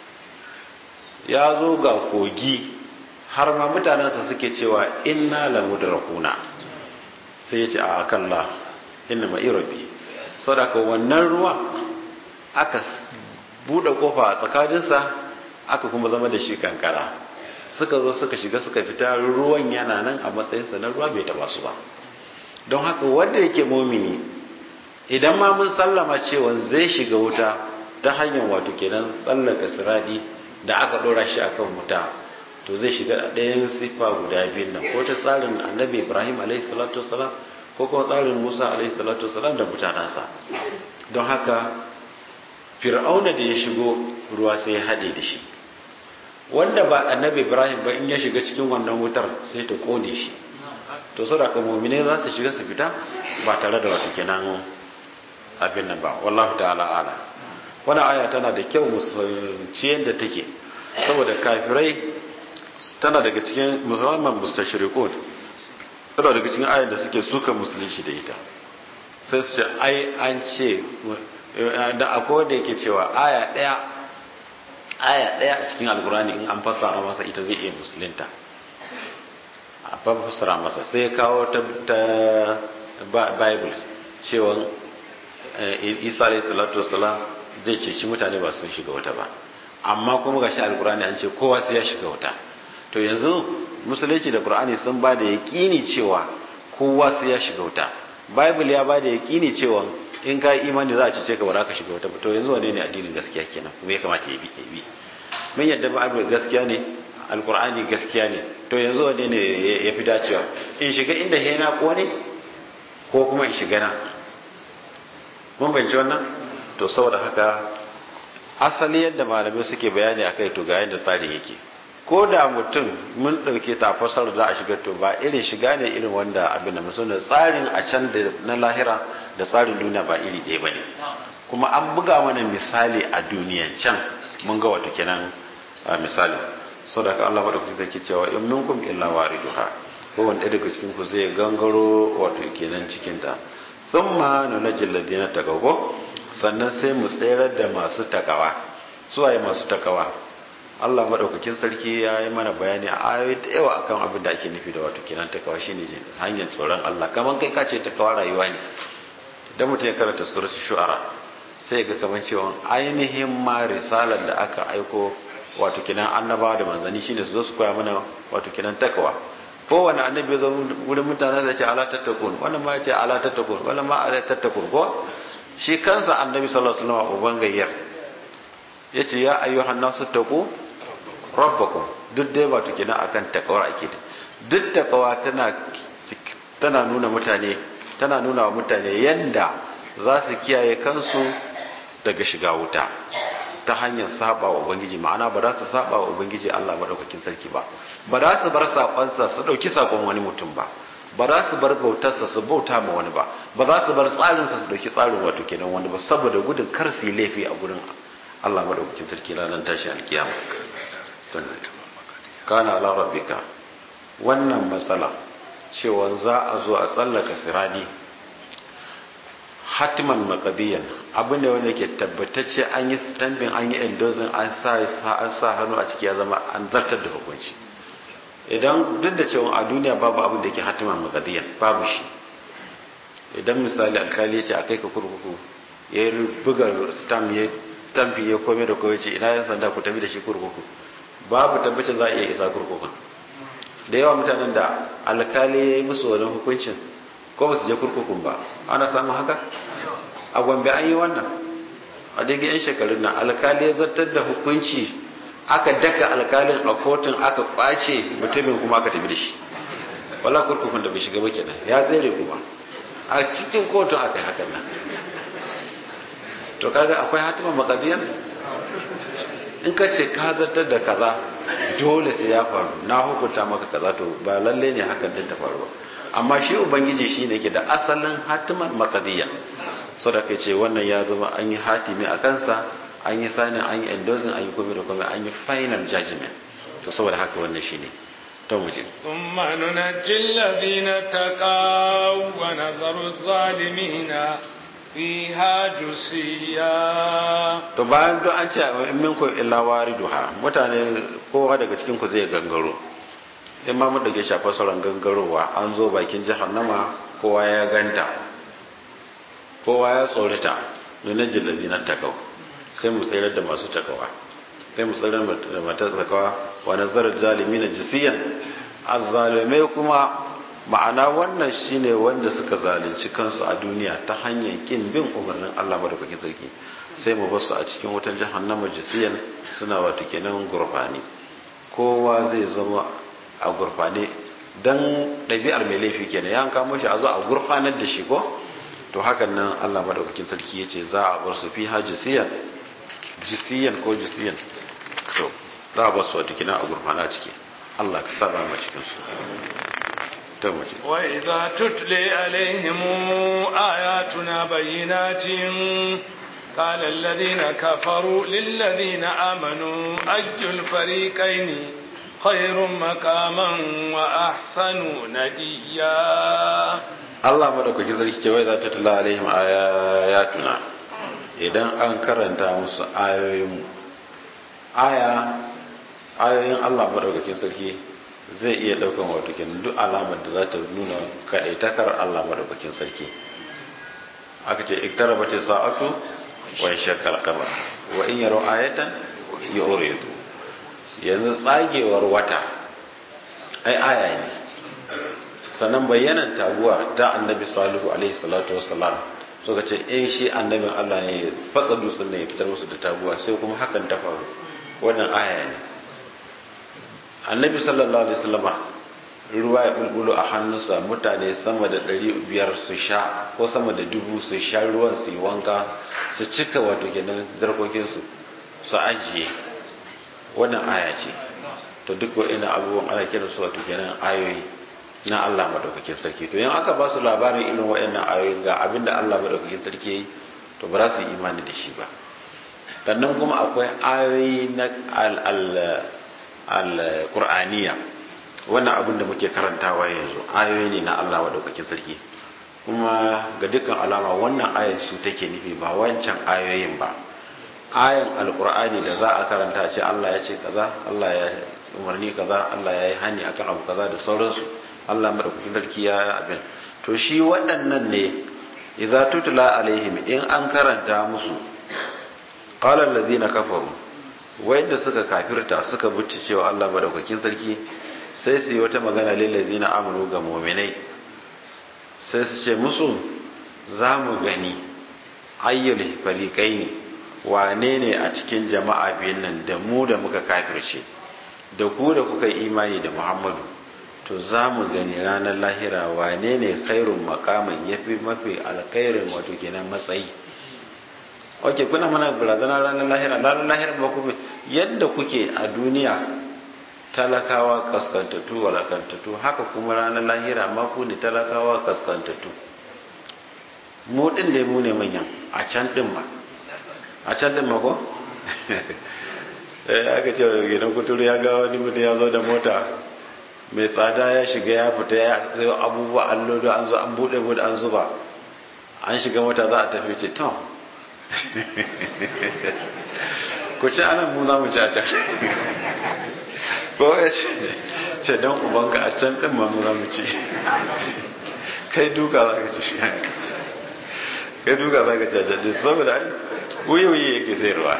ya zo ga kogi har ma mutanensa suke cewa inna la mudrakuna sai ya ce a kalla inna ma irabi sadaka wannan ruwa aka bude kofa a tsakaninsa aka kuma zama da shi kankara suka zo suka shiga suka fita ruwan yana nan a matsayinsa na ruwa bai taba su ba don haka wanda yake momini idan ma mun sallama cewa zai shiga wuta ta hanyar wato kenan tsallaka siradi da aka dora shi akan wuta to zai shiga ɗayan siffa guda biyun nan ko ta tsarin annabi ibrahim alaihi salatu wasalam ko kuma tsarin musa alaihi salatu wasalam da mutanensa don haka fir'auna da ya shigo ruwa sai ya haɗe da shi wanda ba annabi ibrahim ba in ya shiga cikin wannan wutar sai ta kone shi to sadaka mu'mine za su shiga su fita ba tare da wato kenan abin nan ba wallahu ta'ala ala wani aya tana da kyau musulunci yadda take saboda kafirai tana daga cikin musulman mustashriqun tana daga cikin ayar da suke suka musulunci da ita sai su ce ai an ce da akwai wanda yake cewa aya daya aya daya a cikin alkurani in an fassara masa ita zai iya musulunta a fassara masa sai ya kawo ta bible cewa isa alayhi salatu wasalam zai ce shi mutane ba sun shiga wuta ba amma kuma gashi alkurani an ce kowa sai ya shiga wuta to yanzu musulunci da qur'ani sun ba da yaƙini cewa kowa sai ya shiga wuta bible ya ba da yaƙini cewa in ka yi imani za a cece ka ba za ka shiga wuta to yanzu wane ne addinin gaskiya kenan kuma ya kamata ya bi ya bi mun yadda ba gaskiya ne alkur'ani gaskiya ne to yanzu wane ne ya fi dacewa in shiga inda hena ko ne ko kuma in shiga na mun bayyana wannan to saboda haka asali yadda malamai suke bayani akai to ga yadda tsari yake ko da mutum mun ɗauke ta fasar da a shiga to ba irin shiga ne irin wanda abin da mutum da tsarin a can da na lahira da tsarin duniya ba iri ɗaya ba ne kuma an buga mana misali a duniyan can mun ga wato kenan a misali sadaka Allah bada kuke take cewa in minkum illa wariduha ko wanda daga cikin ku zai gangaro wato kenan cikin ta thumma nunajjil ladina taqaw sannan sai mu tsayar da masu takawa suwaye masu takawa Allah madaukakin sarki ya yi mana bayani a ayoyi da yawa akan abin da ake nufi da wato kenan takawa shine jin hanyar tsoron Allah kaman kai kace takawa rayuwa ne idan mutum ya karanta suratul shu'ara sai ga kaman cewa ainihin ma risalar da aka aiko wato kenan annabawa da manzanni shine su zo su koya mana wato kenan takawa kowane annabi ya zo wurin mutane zai ce ala tattakun wannan ma ya ce ala tattakun wannan ma ala tattakun ko shi kansa annabi sallallahu alaihi wasallam uban gayyar yace ya ayyuhan nasu taqu rabbakum duk dai wato kenan akan takawar ake da duk takawa tana tana nuna mutane tana nuna wa mutane yanda za su kiyaye kansu daga shiga wuta ta hanyar saba wa ubangiji ma'ana ba za su saba wa ubangiji Allah madaukakin sarki ba ba za su bar sakonsa su dauki sakon wani mutum ba ba za su bar bautarsa su bauta ma wani ba ba za su bar tsarinsa su dauki tsarin wato kenan wani ba saboda gudun kar su yi laifi a gurin Allah madaukakin sarki ranar tashi alkiyama kana ala rabbika wannan matsala cewa za a zo a tsallaka sirani hatiman makadiyan abin da wanda ke tabbatacce an yi stamping an yi endorsing an sa an sa hannu a ciki ya zama an zartar da hukunci idan duk da cewa a duniya babu abin da ke hatiman makadiyan babu shi idan misali alkali ce a kai ka kurkuku ya yi buga stamp ya tamfi ya kome da kome ce ina yan sanda ku tafi da shi kurkuku babu tabbacin za a iya isa kurkukun da yawa mutanen da alkali ya yi musu wani hukuncin ko ba su je kurkukun ba ana samun haka a gombe an yi wannan a daga yan shekarun nan alkali ya zartar da hukunci aka daka alkalin a kotun aka kwace mutumin kuma aka tafi da shi wala kurkukun da bai shiga ba kenan ya tsere kuma a cikin kotun aka yi hakan nan to kaga akwai hatiman makadiyan in ka ce ka zartar da kaza dole sai ya faru na hukunta maka kaza to ba lalle ne hakan din ta faru ba amma shi ubangiji shi ne ke da asalin hatiman makadiyya so da kai ce wannan ya zama an yi hatimi a kansa an yi sanin an yi endorsing an yi komai da komai an yi final judgment to saboda haka wannan shi ne to mu je ثم ننجي الذين اتقوا ونذر الظالمين fiha jusiya to bayan duk an ce in minkum illa wariduha mutane kowa daga cikin ku zai gangaro in ma mun dage shafa sauran gangarowa an zo bakin jahannama kowa ya ganta kowa ya tsorita nuna jillazi na takau sai mu tsayar da masu takawa sai mu tsayar da mata takawa wa nazarar zalimi na jisiyan azzalimai kuma ma'ana wannan shine wanda suka zalunci kansu a duniya ta hanyar kin bin umarnin Allah madaukakin sarki sai mu basu a cikin wutan jahannama jisiyan suna wato kenan gurfani kowa zai zama a gurfane dan ɗabi'ar mai laifi kenan ya kamo shi a zo a gurfanar da shi ko to hakan nan Allah madaukakin sarki yace za a bar su fiha jisiyan jisiyan ko jisiyan to za a bar su wato kenan a gurfana ciki Allah ka saba mu cikin su وإذا تتلي عليهم آياتنا بينات قال الذين كفروا للذين آمنوا أي الفريقين خير مقاما وأحسن نديا Allah madaukaki sarki ce wai za ta tula alaihim ayatuna idan an karanta musu ayoyin aya ayoyin Allah madaukakin sarki zai iya daukan wato kenan duk alamar da za ta nuna kadaitakar Allah madaukakin sarki aka ce iktaraba ta sa'atu wa shakkal qamar wa in yaro ayatan yuridu yanzu tsagewar wata ai aya ne sannan bayyanan taguwa ta annabi salihu alaihi salatu wassalam suka ce in shi annabin Allah ne fatsa dutsen ne ya fitar musu da taguwa sai kuma hakan ta faru wannan aya ne annabi sallallahu alaihi wasallama ruwa ya bulbulo a hannunsa mutane sama da ɗari biyar su sha ko sama da dubu su sha ruwan su yi wanka su cika wato kenan zarkokinsu su ajiye wannan aya ce to duk wa'ina abubuwan ana kiran su wato kenan ayoyi na Allah madaukakin sarki to yan aka ba su labarin irin wa'annan ayoyi ga abinda Allah madaukakin sarki yayi to ba za su yi imani da shi ba sannan kuma akwai ayoyi na al-qur'aniya wannan abin da muke karantawa yanzu ayoyi ne na Allah madaukakin sarki kuma ga dukkan alama wannan ayar su take nufi ba wancan ayoyin ba ayan alkur'ani da za a karanta ce Allah ya ce kaza Allah ya umarni kaza Allah ya yi hani akan abu kaza da sauransu Allah madaukakin sarki ya abin to shi waɗannan ne idza tutla alaihim in an karanta musu qala allazina kafaru wayanda suka kafirta suka buci cewa Allah madaukakin sarki sai su yi wata magana lil ladzina amanu ga mu'minai sai su ce musu za mu gani ayyul fariqaini wane ne a cikin jama'a biyun nan da mu da muka kafirce da ku da kuka imani da Muhammadu to za mu gani ranar lahira wane ne khairun makaman ya fi mafi alkhairin wato kenan matsayi ok kuna mana barazana ranar lahira ranar lahira ba kuma yadda kuke a duniya talakawa kaskantattu walakantattu haka kuma ranar lahira ma ku ne talakawa kaskantattu mu din da mu ne manyan a can din ma a can din ma ko aka ce gidan kuturu ya ga wani mutum ya zo da mota mai tsada ya shiga ya fita ya sayo abubuwa an lodo an zo an bude bude an zuba an shiga mota za a tafi ce tom ku ci anan mu za mu ci a can ko ya ce don ubanka a can ɗin ma mu za mu ci kai duka za ka ci kai duka za ka ci a can ɗin saboda ai wuyi wuyi yake sayarwa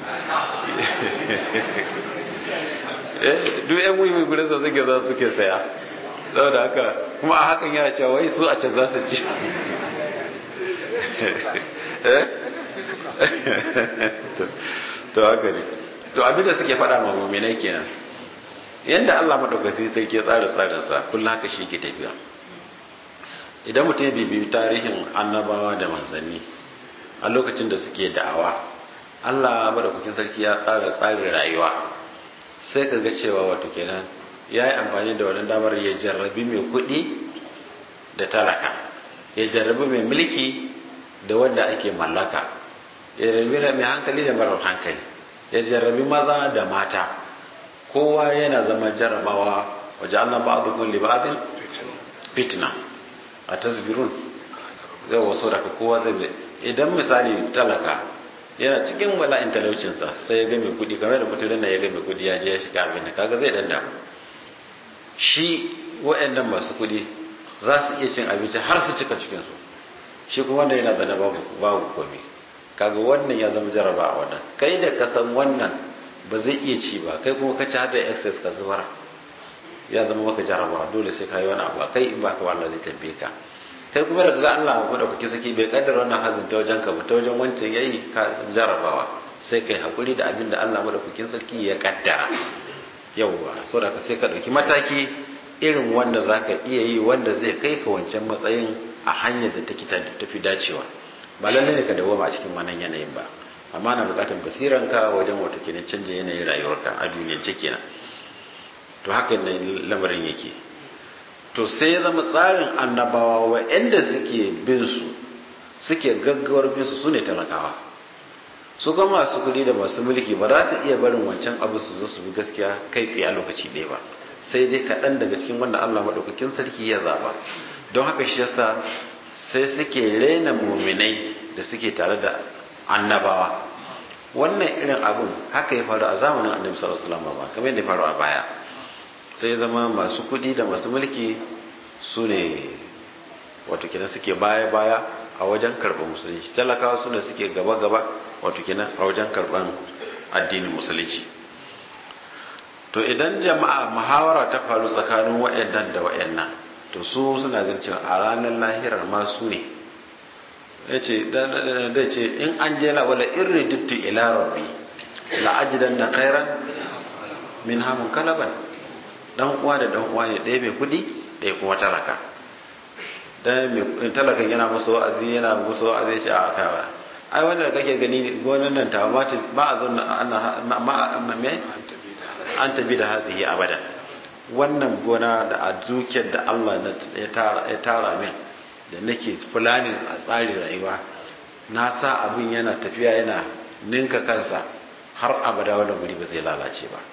duk yan wuyi gurin sa suke za suke saya saboda haka kuma a hakan yana cewa wai su a can za su ci to haka ne to abinda suke faɗa ma muminai kenan yadda Allah madaukaki sai ke tsara tsarinsa kullum haka shi ke tafiya idan mutum ya bibiyi tarihin annabawa da manzanni a lokacin da suke da'awa Allah madaukakin sarki ya tsara tsarin rayuwa sai ka ga cewa wato kenan ya yi amfani da wannan damar ya jarrabi mai kuɗi da talaka ya jarrabi mai mulki da wanda ake mallaka ya jarrabi mai hankali da marar hankali ya jarrabi maza da mata kowa yana zama jarrabawa waje Allah ba da kulli ba'din fitna a tasbirun zai wasu daga kowa zai idan misali talaka yana cikin bala'in talaucinsa sai ya ga mai kudi kamar da mutum da ya ga mai kudi ya je ya shiga abin da kaga zai danda shi wa'annan masu kudi za su iya cin abinci har su cika cikinsu shi kuma wanda yana zana babu babu komai kaga wannan ya zama jaraba a wannan kai da ka san wannan ba zai iya ci ba kai kuma ka ci har da excess ka zubar ya zama maka jaraba dole sai ka yi wani abu kai in ba ka Allah zai tambaye ka kai kuma daga ga Allah ko da kuke saki bai kaddara wannan hazin ta wajen ka ba ta wajen wancan yayi ka jarabawa sai kai hakuri da abin da Allah madaukakin sarki ya kaddara yawwa saboda ka sai ka dauki mataki irin wanda zaka iya yi wanda zai kai ka wancan matsayin a hanyar da take tafi dacewa ba lalle ne ka dawoma a cikin wannan yanayin ba amma na bukatar basiranka wajen wato kenan canja yanayin rayuwarka a duniyar kenan to haka ne lamarin yake to sai ya zama tsarin annabawa wa'anda suke bin su suke gaggawar bin su sune talakawa su kuma masu kuɗi da masu mulki ba za su iya barin wancan abu su zo su bi gaskiya kai tsaye a lokaci ɗaya ba sai dai kaɗan daga cikin wanda Allah maɗaukakin sarki ya zaba don haka shi yasa sai suke rena muminai da suke tare da annabawa wannan irin abun haka ya faru a zamanin annabi sallallahu alaihi wasallam ba kamar yadda ya faru a baya sai zama masu kudi da masu mulki su ne wato kenan suke baya-baya a wajen karɓar musulunci talakawa su ne suke gaba-gaba wato kenan a wajen karɓar addinin musulunci to idan jama'a muhawara ta faru tsakanin wa'annan da wa'annan to su suna ganin cewa a ranar lahirar ma su ne ya ce da ce in an je la wala irri dittu ila rabbi la ajidan da khairan min hamun kalaban dan uwa da dan uwa ne ɗaya mai kuɗi ɗaya kuma talaka dan mai talakan yana musu wa'azi yana musu wa'azi shi a kawa ai wanda da kake gani gonan nan ta ba a zo ana ma me an tabi da hazihi abada wannan gona da a dukiyar da Allah ya tara min da nake fulanin a tsarin rayuwa na sa abin yana tafiya yana ninka kansa har abada wannan guri ba zai lalace ba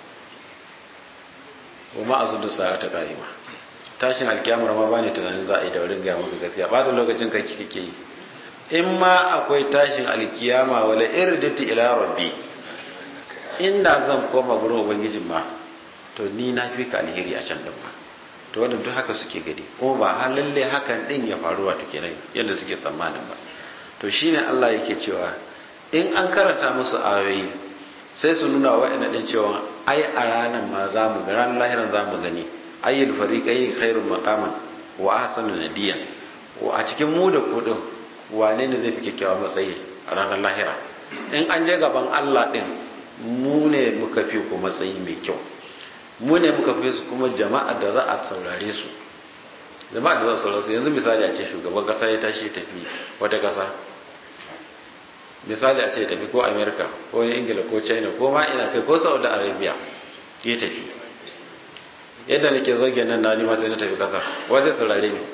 wa ma azudu sa'ata qa'ima tashin alkiyamar ma bane tunanin za a yi da wurin ga maka gaskiya ba da lokacin kai kike yi in ma akwai tashin alkiyama wala irdati ila rabbi inda zan koma gurin ubangijin ma to ni na fi ka alheri a can din ma to wannan duk haka suke gani kuma ba har lalle hakan din ya faru wato kenan yadda suke tsammanin ba to shine Allah yake cewa in an karanta musu ayoyi sai su nuna wa'ina din cewa ai a ranar ma za mu ga ranar lahiran za mu gani ayyul fariqai khairun maqaman wa ahsanu nadiya wa a cikin mu da kudin wane ne zai fi kyakkyawa matsayi a ranar lahira in an je gaban Allah din mu ne muka fi ku matsayi mai kyau mu ne muka fi su kuma jama'a da za a saurare su jama'a da za a saurare su yanzu misali a ce shugaban kasa ya tashi tafi wata kasa misali a ce tafi ko america ko ingila ko china ko ma ina kai ko saudi arabia ya tafi yadda nake zo nan na nima sai na tafi kasar wa zai saurare ni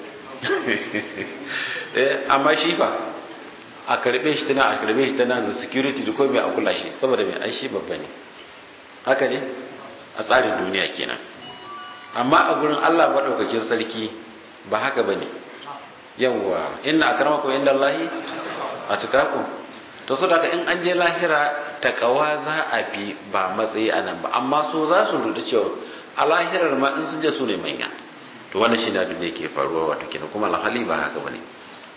amma shi fa a karbe shi tana a karbe shi tana da security da komai a kula shi saboda mai ai shi babba ne haka ne a tsarin duniya kenan amma a gurin Allah madaukakin sarki ba haka bane yawwa inna akramakum indallahi atqakum to saboda in an je lahira takawa za a bi ba matsayi anan ba amma so za su rudu cewa a lahirar ma in sun je su ne manya to wannan shine abin da yake faruwa wato kenan kuma alhali ba haka bane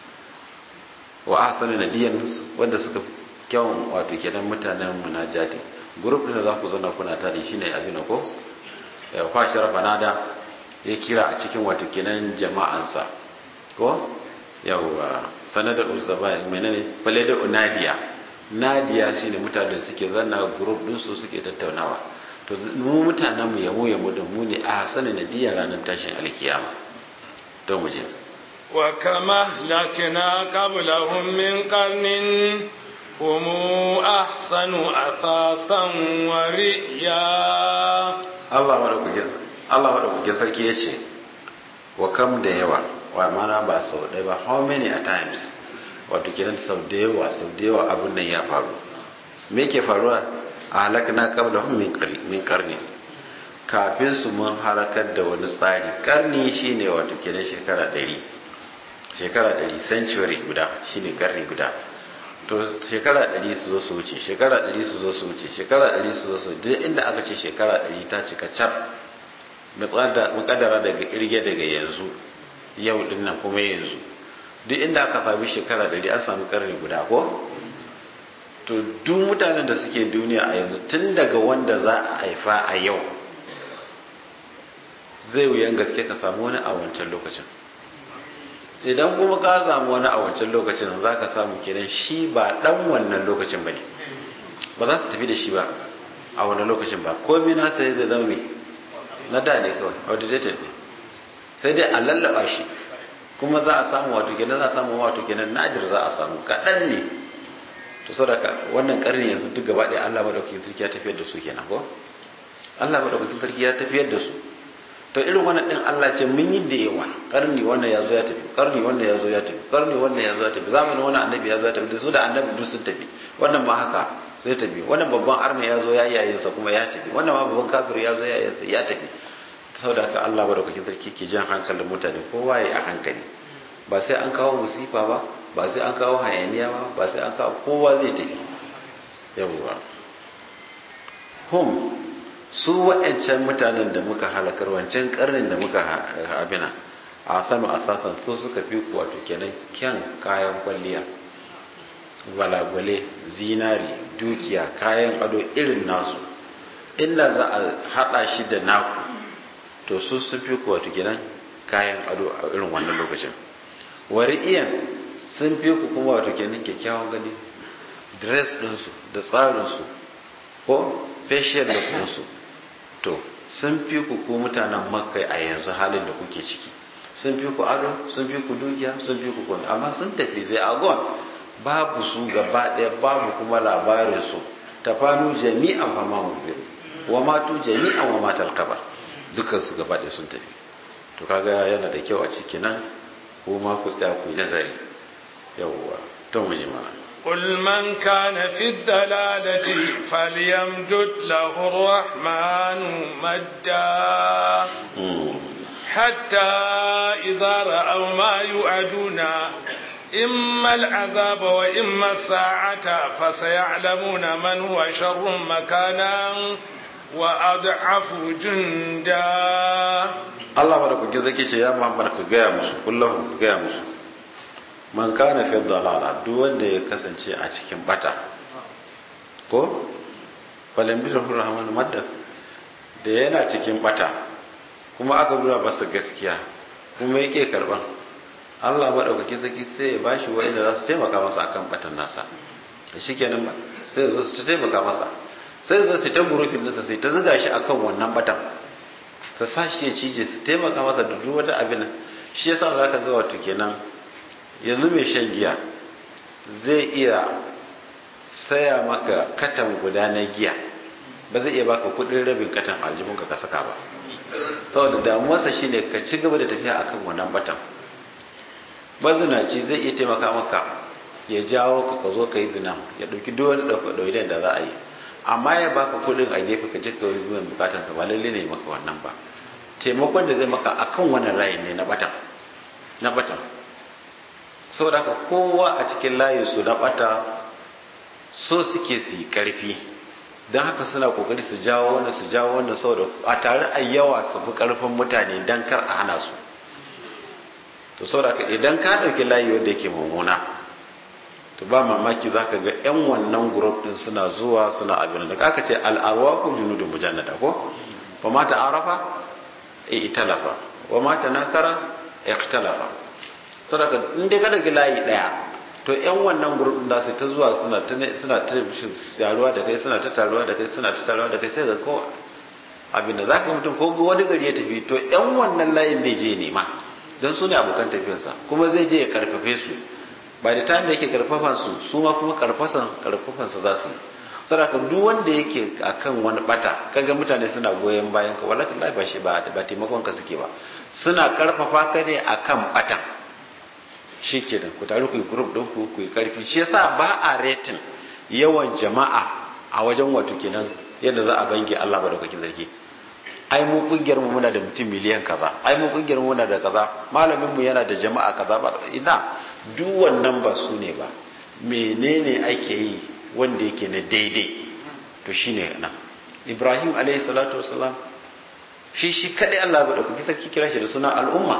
wa ahsanu nadiyan wanda suka kyawun wato kenan mutanen munajati group din da za ku zauna kuna tare shine abin ko ya kwa sharafa nada ya kira a cikin wato kenan jama'ansa ko yawwa sanada usaba menene fale da unadiya nadiya shine mutanen da suke zanna group din su suke tattaunawa to mu mutanen mu yamo yamo da mu ne a sanin nadiya ranar tashin alkiyama to mu je wa kama lakina qablahum min qarnin hum ahsanu asasan wa riya Allah madaukakin Allah madaukakin sarki yace wa kam da yawa wa mana ba sau ɗaya ba how many a times wato kenan sau da yawa sau da yawa abin nan ya faru me ke faruwa a halakna qablahum min qarni min qarni kafin su mun harakar da wani tsari karni shine wato kenan shekara 100 shekara 100 century guda shine karni guda to shekara 100 su zo su wuce shekara 100 su zo su wuce shekara 100 su zo su duk inda aka ce shekara 100 ta cika cap mukaddara daga irge daga yanzu yau din nan kuma yanzu duk inda aka sami shekara 100 an samu karni guda ko to duk mutanen da suke duniya a yanzu tun daga wanda za a haifa a yau zai wuyan gaske ka samu wani a wancan lokacin idan kuma ka samu wani a wancan lokacin za ka samu kenan shi ba dan wannan lokacin ba ne ba za su tafi da shi ba a wannan lokacin ba komai nasa ya zai zama mai na da ne kawai outdated ne sai dai a lallaba shi kuma za a samu wato kenan za a samu wato kenan nadir za a samu kaɗan ne to sadaka wannan karni yanzu duk gaba ɗaya Allah madaukakin sarki ya tafiyar da su kenan ko Allah madaukakin sarki ya tafiyar da su to irin wannan din Allah ce mun yi da yawa karni wannan ya zo ya tafi karni wannan ya zo ya tafi karni wannan ya zo ya tafi zamanin wannan annabi ya zo ya tafi da su da annabi duk sun tafi wannan ma haka zai tafi wannan babban arna ya zo ya yayin sa kuma ya tafi wannan ma babban kafir ya zo ya yayin sa ya tafi saboda haka Allah madaukakin sarki ke jan hankalin mutane kowa ya a hankali ba sai an kawo musifa ba ba sai an kawo hayaniya ba ba sai an kawo kowa zai tafi yawwa hum su wa'ancan mutanen da muka halakar wancan karnin da muka abina a sanu a sasan su suka fi wato kenan kyan kayan kwalliya gwalagwale zinari dukiya kayan ado irin nasu inda za a hada shi da naku to su sun fi ku wato kenan kayan ado a irin wannan lokacin wari'iyan sun fi ku kuma wato kenan kyakkyawan gani dress ɗinsu da tsarinsu ko facial look ɗinsu to sun fi ku ku mutanen makka a yanzu halin da kuke ciki sun fi ku ado sun fi ku dukiya sun fi ku komai amma sun tafi zai agon babu su gaba ɗaya babu kuma labarin su tafanu jami'an fama mubin wa matu jami'an wa matal kabar dukkan su gaba ɗaya sun tafi to kaga yana da kyau a ciki nan ko ma ku tsaya ku yi nazari yawwa to mu ji mana قل من كان في الدلالة فليمدد له الرحمن مدا حتى إذا رأوا ما يؤدون إما العذاب وإما الساعة فسيعلمون من هو شر مكانا وأضعف جندا Allah ba da kuke zake ce ya Muhammad ka gaya musu kullum ka gaya musu man kana fi dalala duk wanda ya kasance a cikin bata ko falam bi rahman madda da yana cikin bata kuma aka nuna masa gaskiya kuma yake karban Allah ba dauke zaki sai ya bashi wanda za su taimaka masa akan batan nasa shikenan ba sai zo su taimaka masa sai zo su ta gurufin nasa sai ta zuga shi akan wannan batan su sashi ya cije su taimaka masa da duk wata abin shi yasa za ka ga wato kenan yanzu mai shan giya zai iya saya maka katan guda na giya ba zai iya baka kudin rabin katan aljihunka ka saka ba saboda damuwarsa shine ka ci gaba da tafiya akan wannan batan mazinaci zai iya taimaka maka ya jawo ka ka zo ka yi zina ya ɗauki duk wani ɗauki da za a yi amma ya baka kudin a gefe ka jika wani biyan bukatan ka ba lalle ne maka wannan ba taimakon da zai maka akan wannan layin ne na batan na batan saboda haka kowa a cikin layin su na bata so suke su yi karfi don haka suna kokari su jawo wannan su jawo wannan saboda a tare a yawa su fi karfin mutane don kar a hana su to saboda haka idan ka ɗauki layi wanda yake mummuna to ba mamaki za ka ga 'yan wannan group din suna zuwa suna abin da aka ce al'arwa ko junudun mujannada ko ba mata arafa e italafa wa mata nakara ikhtalafa saboda in dai ka dauki layi daya to 'yan wannan group din da su ta zuwa suna ta suna ta taruwa da kai suna ta taruwa da kai suna ta taruwa da kai sai ga ko abin da zaka mutum ko wani gari ya tafi to 'yan wannan layin ne je nema don su ne abokan tafiyarsa kuma zai je ya karfafe su ba da time da yake karfafan su su ma kuma karfasan karfafan su za su saboda duk wanda yake akan wani bata kaga mutane suna goyon bayan ka wallahi Allah ba shi ba ba taimakon ka suke ba suna karfafa ka ne akan batan shikenan ku taru ku yi group din ku ku yi karfi shi yasa ba a rating yawan jama'a a wajen wato kenan yadda za a bange Allah ba da kake zargi ai mu kungiyar mu muna da mutum miliyan kaza ai mu kungiyar mu muna da kaza malamin mu yana da jama'a kaza ba ina duk wannan ba su ne ba menene ake yi wanda yake na daidai to shine nan ibrahim alayhi salatu wasalam shi shi kadai Allah ba da kuke sarki kira shi da suna al'umma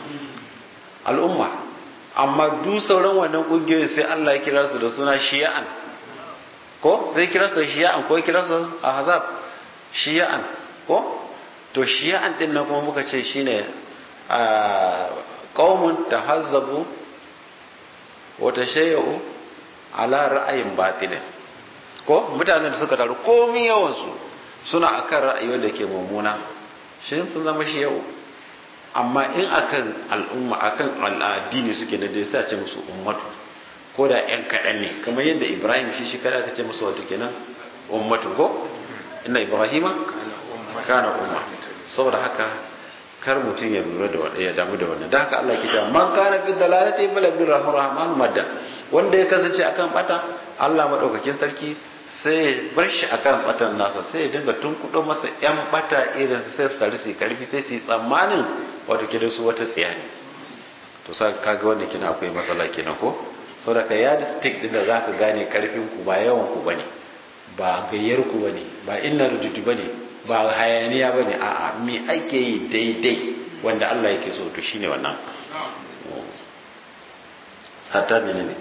al'umma amma duk sauran wannan kungiyoyin sai Allah ya kira su da suna shi'an ko sai kira su shi'an ko kira su ahzab shi'an ko to shi'an din nan kuma muka ce shine a qaumun tahazzabu wata shayyau ala ra'ayin batilin ko mutanen da suka taru komi yawansu suna akan ra'ayi wanda ke mummuna shi sun zama shi yau amma in akan al'umma akan al'adini suke na dai sai a ce musu ummatu ko da yan kaɗan ne kamar yadda ibrahim shi shi kada aka ce musu wato kenan ummatu ko inna ibrahima kana umma saboda haka kar mutum ya lura da wanda ya damu da wannan da haka Allah ke cewa man kana fi dalalati bala bi rahman madda wanda ya kasance akan bata Allah madaukakin sarki sai ya bar shi akan batan nasa sai ya dinga tunkudo masa yan bata irin sai su tare su karfi sai su yi tsammanin wato kidan su wata tsiya ne to sa kaga wannan kina akwai matsala kenan ko saboda ka yadi stick din da zaka gane karfin ku ba yawan ku bane ba gayyar ku bane ba inna rujutu bane ba hayaniya ba ne a'a me ake yi daidai wanda Allah yake so to shine wannan hatta ne ne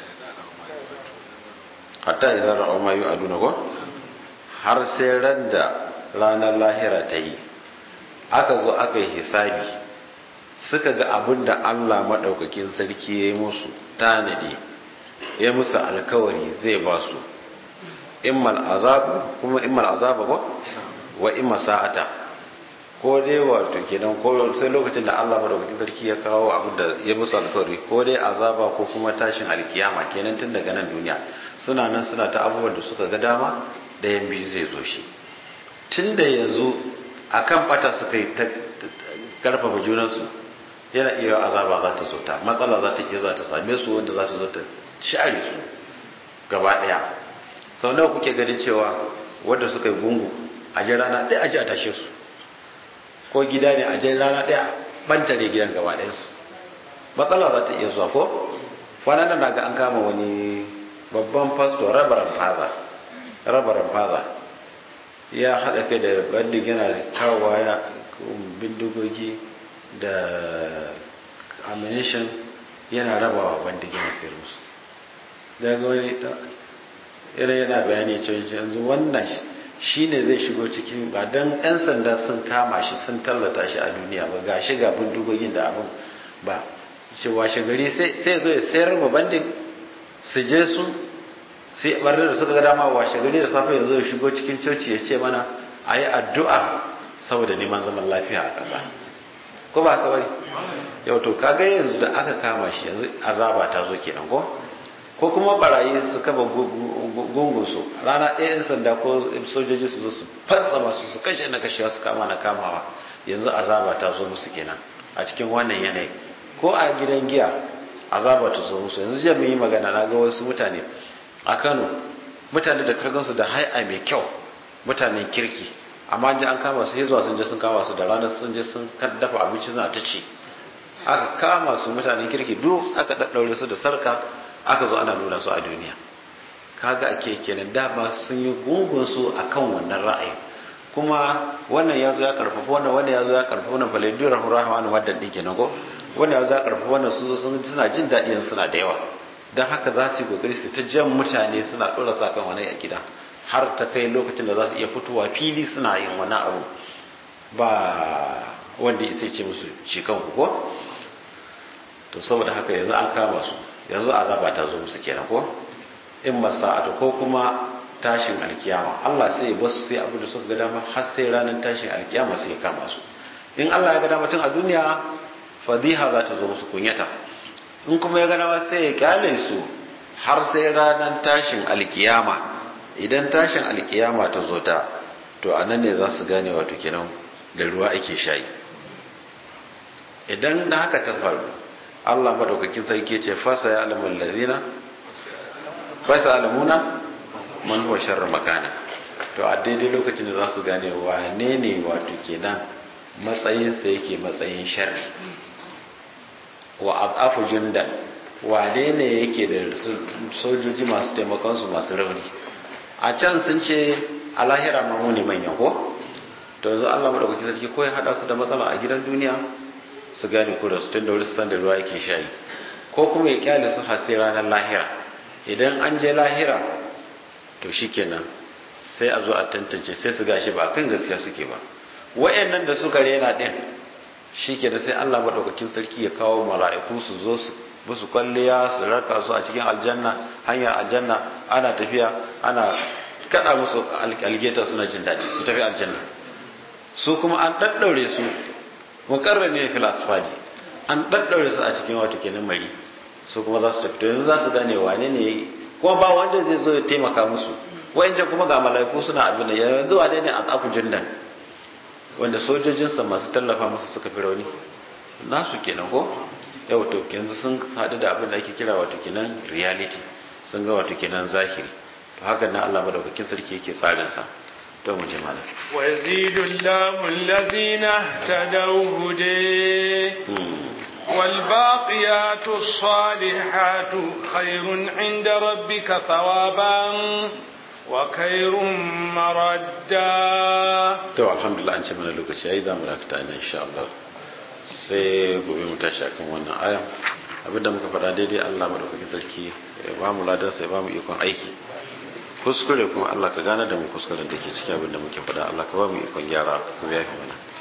hatta idan ra'aw ma yu'aduna ko har sai ran da ranar lahira ta yi aka zo aka yi hisabi suka ga abin da Allah maɗaukakin sarki ya yi musu tanadi ya musu alkawari zai ba su immal azabu kuma immal azabu ko wa imma sa'ata ko dai wato kenan ko sai lokacin da Allah madaukakin sarki ya kawo abin da ya musu alkawari ko dai azaba ko kuma tashin alkiyama kenan tun daga nan duniya suna nan suna ta abubuwan da suka ga dama ɗayan biyu zai zo shi tun da yanzu akan bata suka yi ta karfafa junansu yana iya azaba za ta zo ta matsala za ta iya za ta same su wanda za ta zo ta share su gaba ɗaya sau nawa kuke ganin cewa wanda suka yi gungu a jan rana ɗaya a ji a tashe su ko gida ne a jan rana ɗaya banta ne gidan gaba ɗayansu matsala za ta iya zuwa ko kwanan nan naga an kama wani babban pastor rabaran faza rabaran faza ya haɗa kai da bandin yana kawowa ya bindigogi da ammunition yana rabawa bandin yana sayar musu daga wani irin yana bayani cewa yanzu wannan shine zai shigo cikin ba don 'yan sanda sun kama shi sun tallata shi a duniya ba ga shiga bindigogin da abin ba ce washe gari sai zo ya sayar ma bandin su je su sai barnar da suka ga dama washe gari da safe ya zo ya shigo cikin coci ya ce mana a yi addu'a saboda neman zaman lafiya a ƙasa ko ba haka bane yau to kaga yanzu da aka kama shi yanzu azaba ta zo kenan ko ko kuma barayi su kaba gungun su rana ɗaya yan sanda ko sojoji su zo su fatsa masu su kashe na kashewa su kama na kamawa yanzu azaba ta zo musu kenan a cikin wannan yanayi ko a gidan giya azaba ta zo musu yanzu jiya mun yi magana na ga wasu mutane a Kano mutane da kargansu da hai'a mai kyau mutanen kirki amma ji an kama su zuwa sun je sun kama su da ranar sun je sun dafa abinci suna ta ci aka kama su mutanen kirki duk aka daddaure su da sarka aka zo ana nuna su a duniya kaga ake kenan dama sun yi gungun su akan wannan ra'ayi kuma wannan ya zo ya karfafa wannan wannan ya zo ya karfafa wannan falaidu rahmanu wadda din kenan ko wannan ya zo ya karfafa wannan su zo suna jin daɗi suna da yawa don haka za su yi kokari su ta jan mutane suna ɗora sa kan wani a gida har ta kai lokacin da za su iya fitowa fili suna yin wani abu ba wanda ya ce musu cikan ku ko to saboda haka yanzu an kama su yanzu azaba ta zo musu kenan ko in masa'atu ko kuma tashin alkiyama Allah sai ya basu sai abu da suka ga dama har sai ranar tashin alkiyama sai ya kama su in Allah ya ga dama tun a duniya fadiha za ta zo musu kunyata in kuma ya ga dama sai ya kyale su har sai ranar tashin alkiyama idan tashin alkiyama ta zo ta to a nan ne za su gane wato kenan da ruwa ake shayi idan da haka ta faru Allah madaukakin sarki ce fasa ya alamul ladina fasa alamuna man huwa sharra makana to a daidai lokacin da za su gane wane ne wato kenan matsayinsa yake matsayin sharri wa afu jundan wane ne yake da sojoji masu taimakon su masu rauni a can sun ce a lahira ma mu ne manyan ko to yanzu Allah madaukakin sarki ko ya hada su da matsala a gidan duniya su gane ko da su tun da wuri su san da ruwa yake shayi ko kuma ya kyale su har sai ranar lahira idan an je lahira to shikenan sai a zo a tantance sai su gashi ba kan gaskiya suke ba wayannan da suka rena din shikenan sai Allah madaukakin sarki ya kawo mala'iku su zo su musu kwalliya su raka su a cikin aljanna hanyar aljanna ana tafiya ana kada musu algeta suna jin daɗi su tafi aljanna su kuma an ɗaɗɗaure su mukarrani ne fil asfali an ɗaɗɗaure su a cikin wato kenan mari su kuma za su tafi to yanzu za su gane wane ne kuma ba wanda zai zo ya taimaka musu wayancan kuma ga mala'iku suna abin da yanzu wane ne a tsaku jindan wanda sojojinsa masu tallafa masa suka fi rauni nasu kenan ko yau to yanzu sun haɗu da abin da ake kira wato kenan reality sun ga wato kenan zahiri to hakan na Allah madaukakin sarki yake tsarin sa to mu je malam wa yazidu Allahu allazina tadaw hude wal baqiyatu salihatu khairun inda rabbika thawaban wa khairun maradda to alhamdulillah an ce mana lokaci yayi zamu dakata ne insha Allah sai gobe mu tashi akan wannan aya abinda muka faɗa daidai Allah madaukakin sarki ya ba mu ladan sai ba mu ikon aiki kuskure kuma Allah ka gane da mu kuskuren da ke cikin abinda muke faɗa Allah ka ba mu ikon gyara kuma yafi mana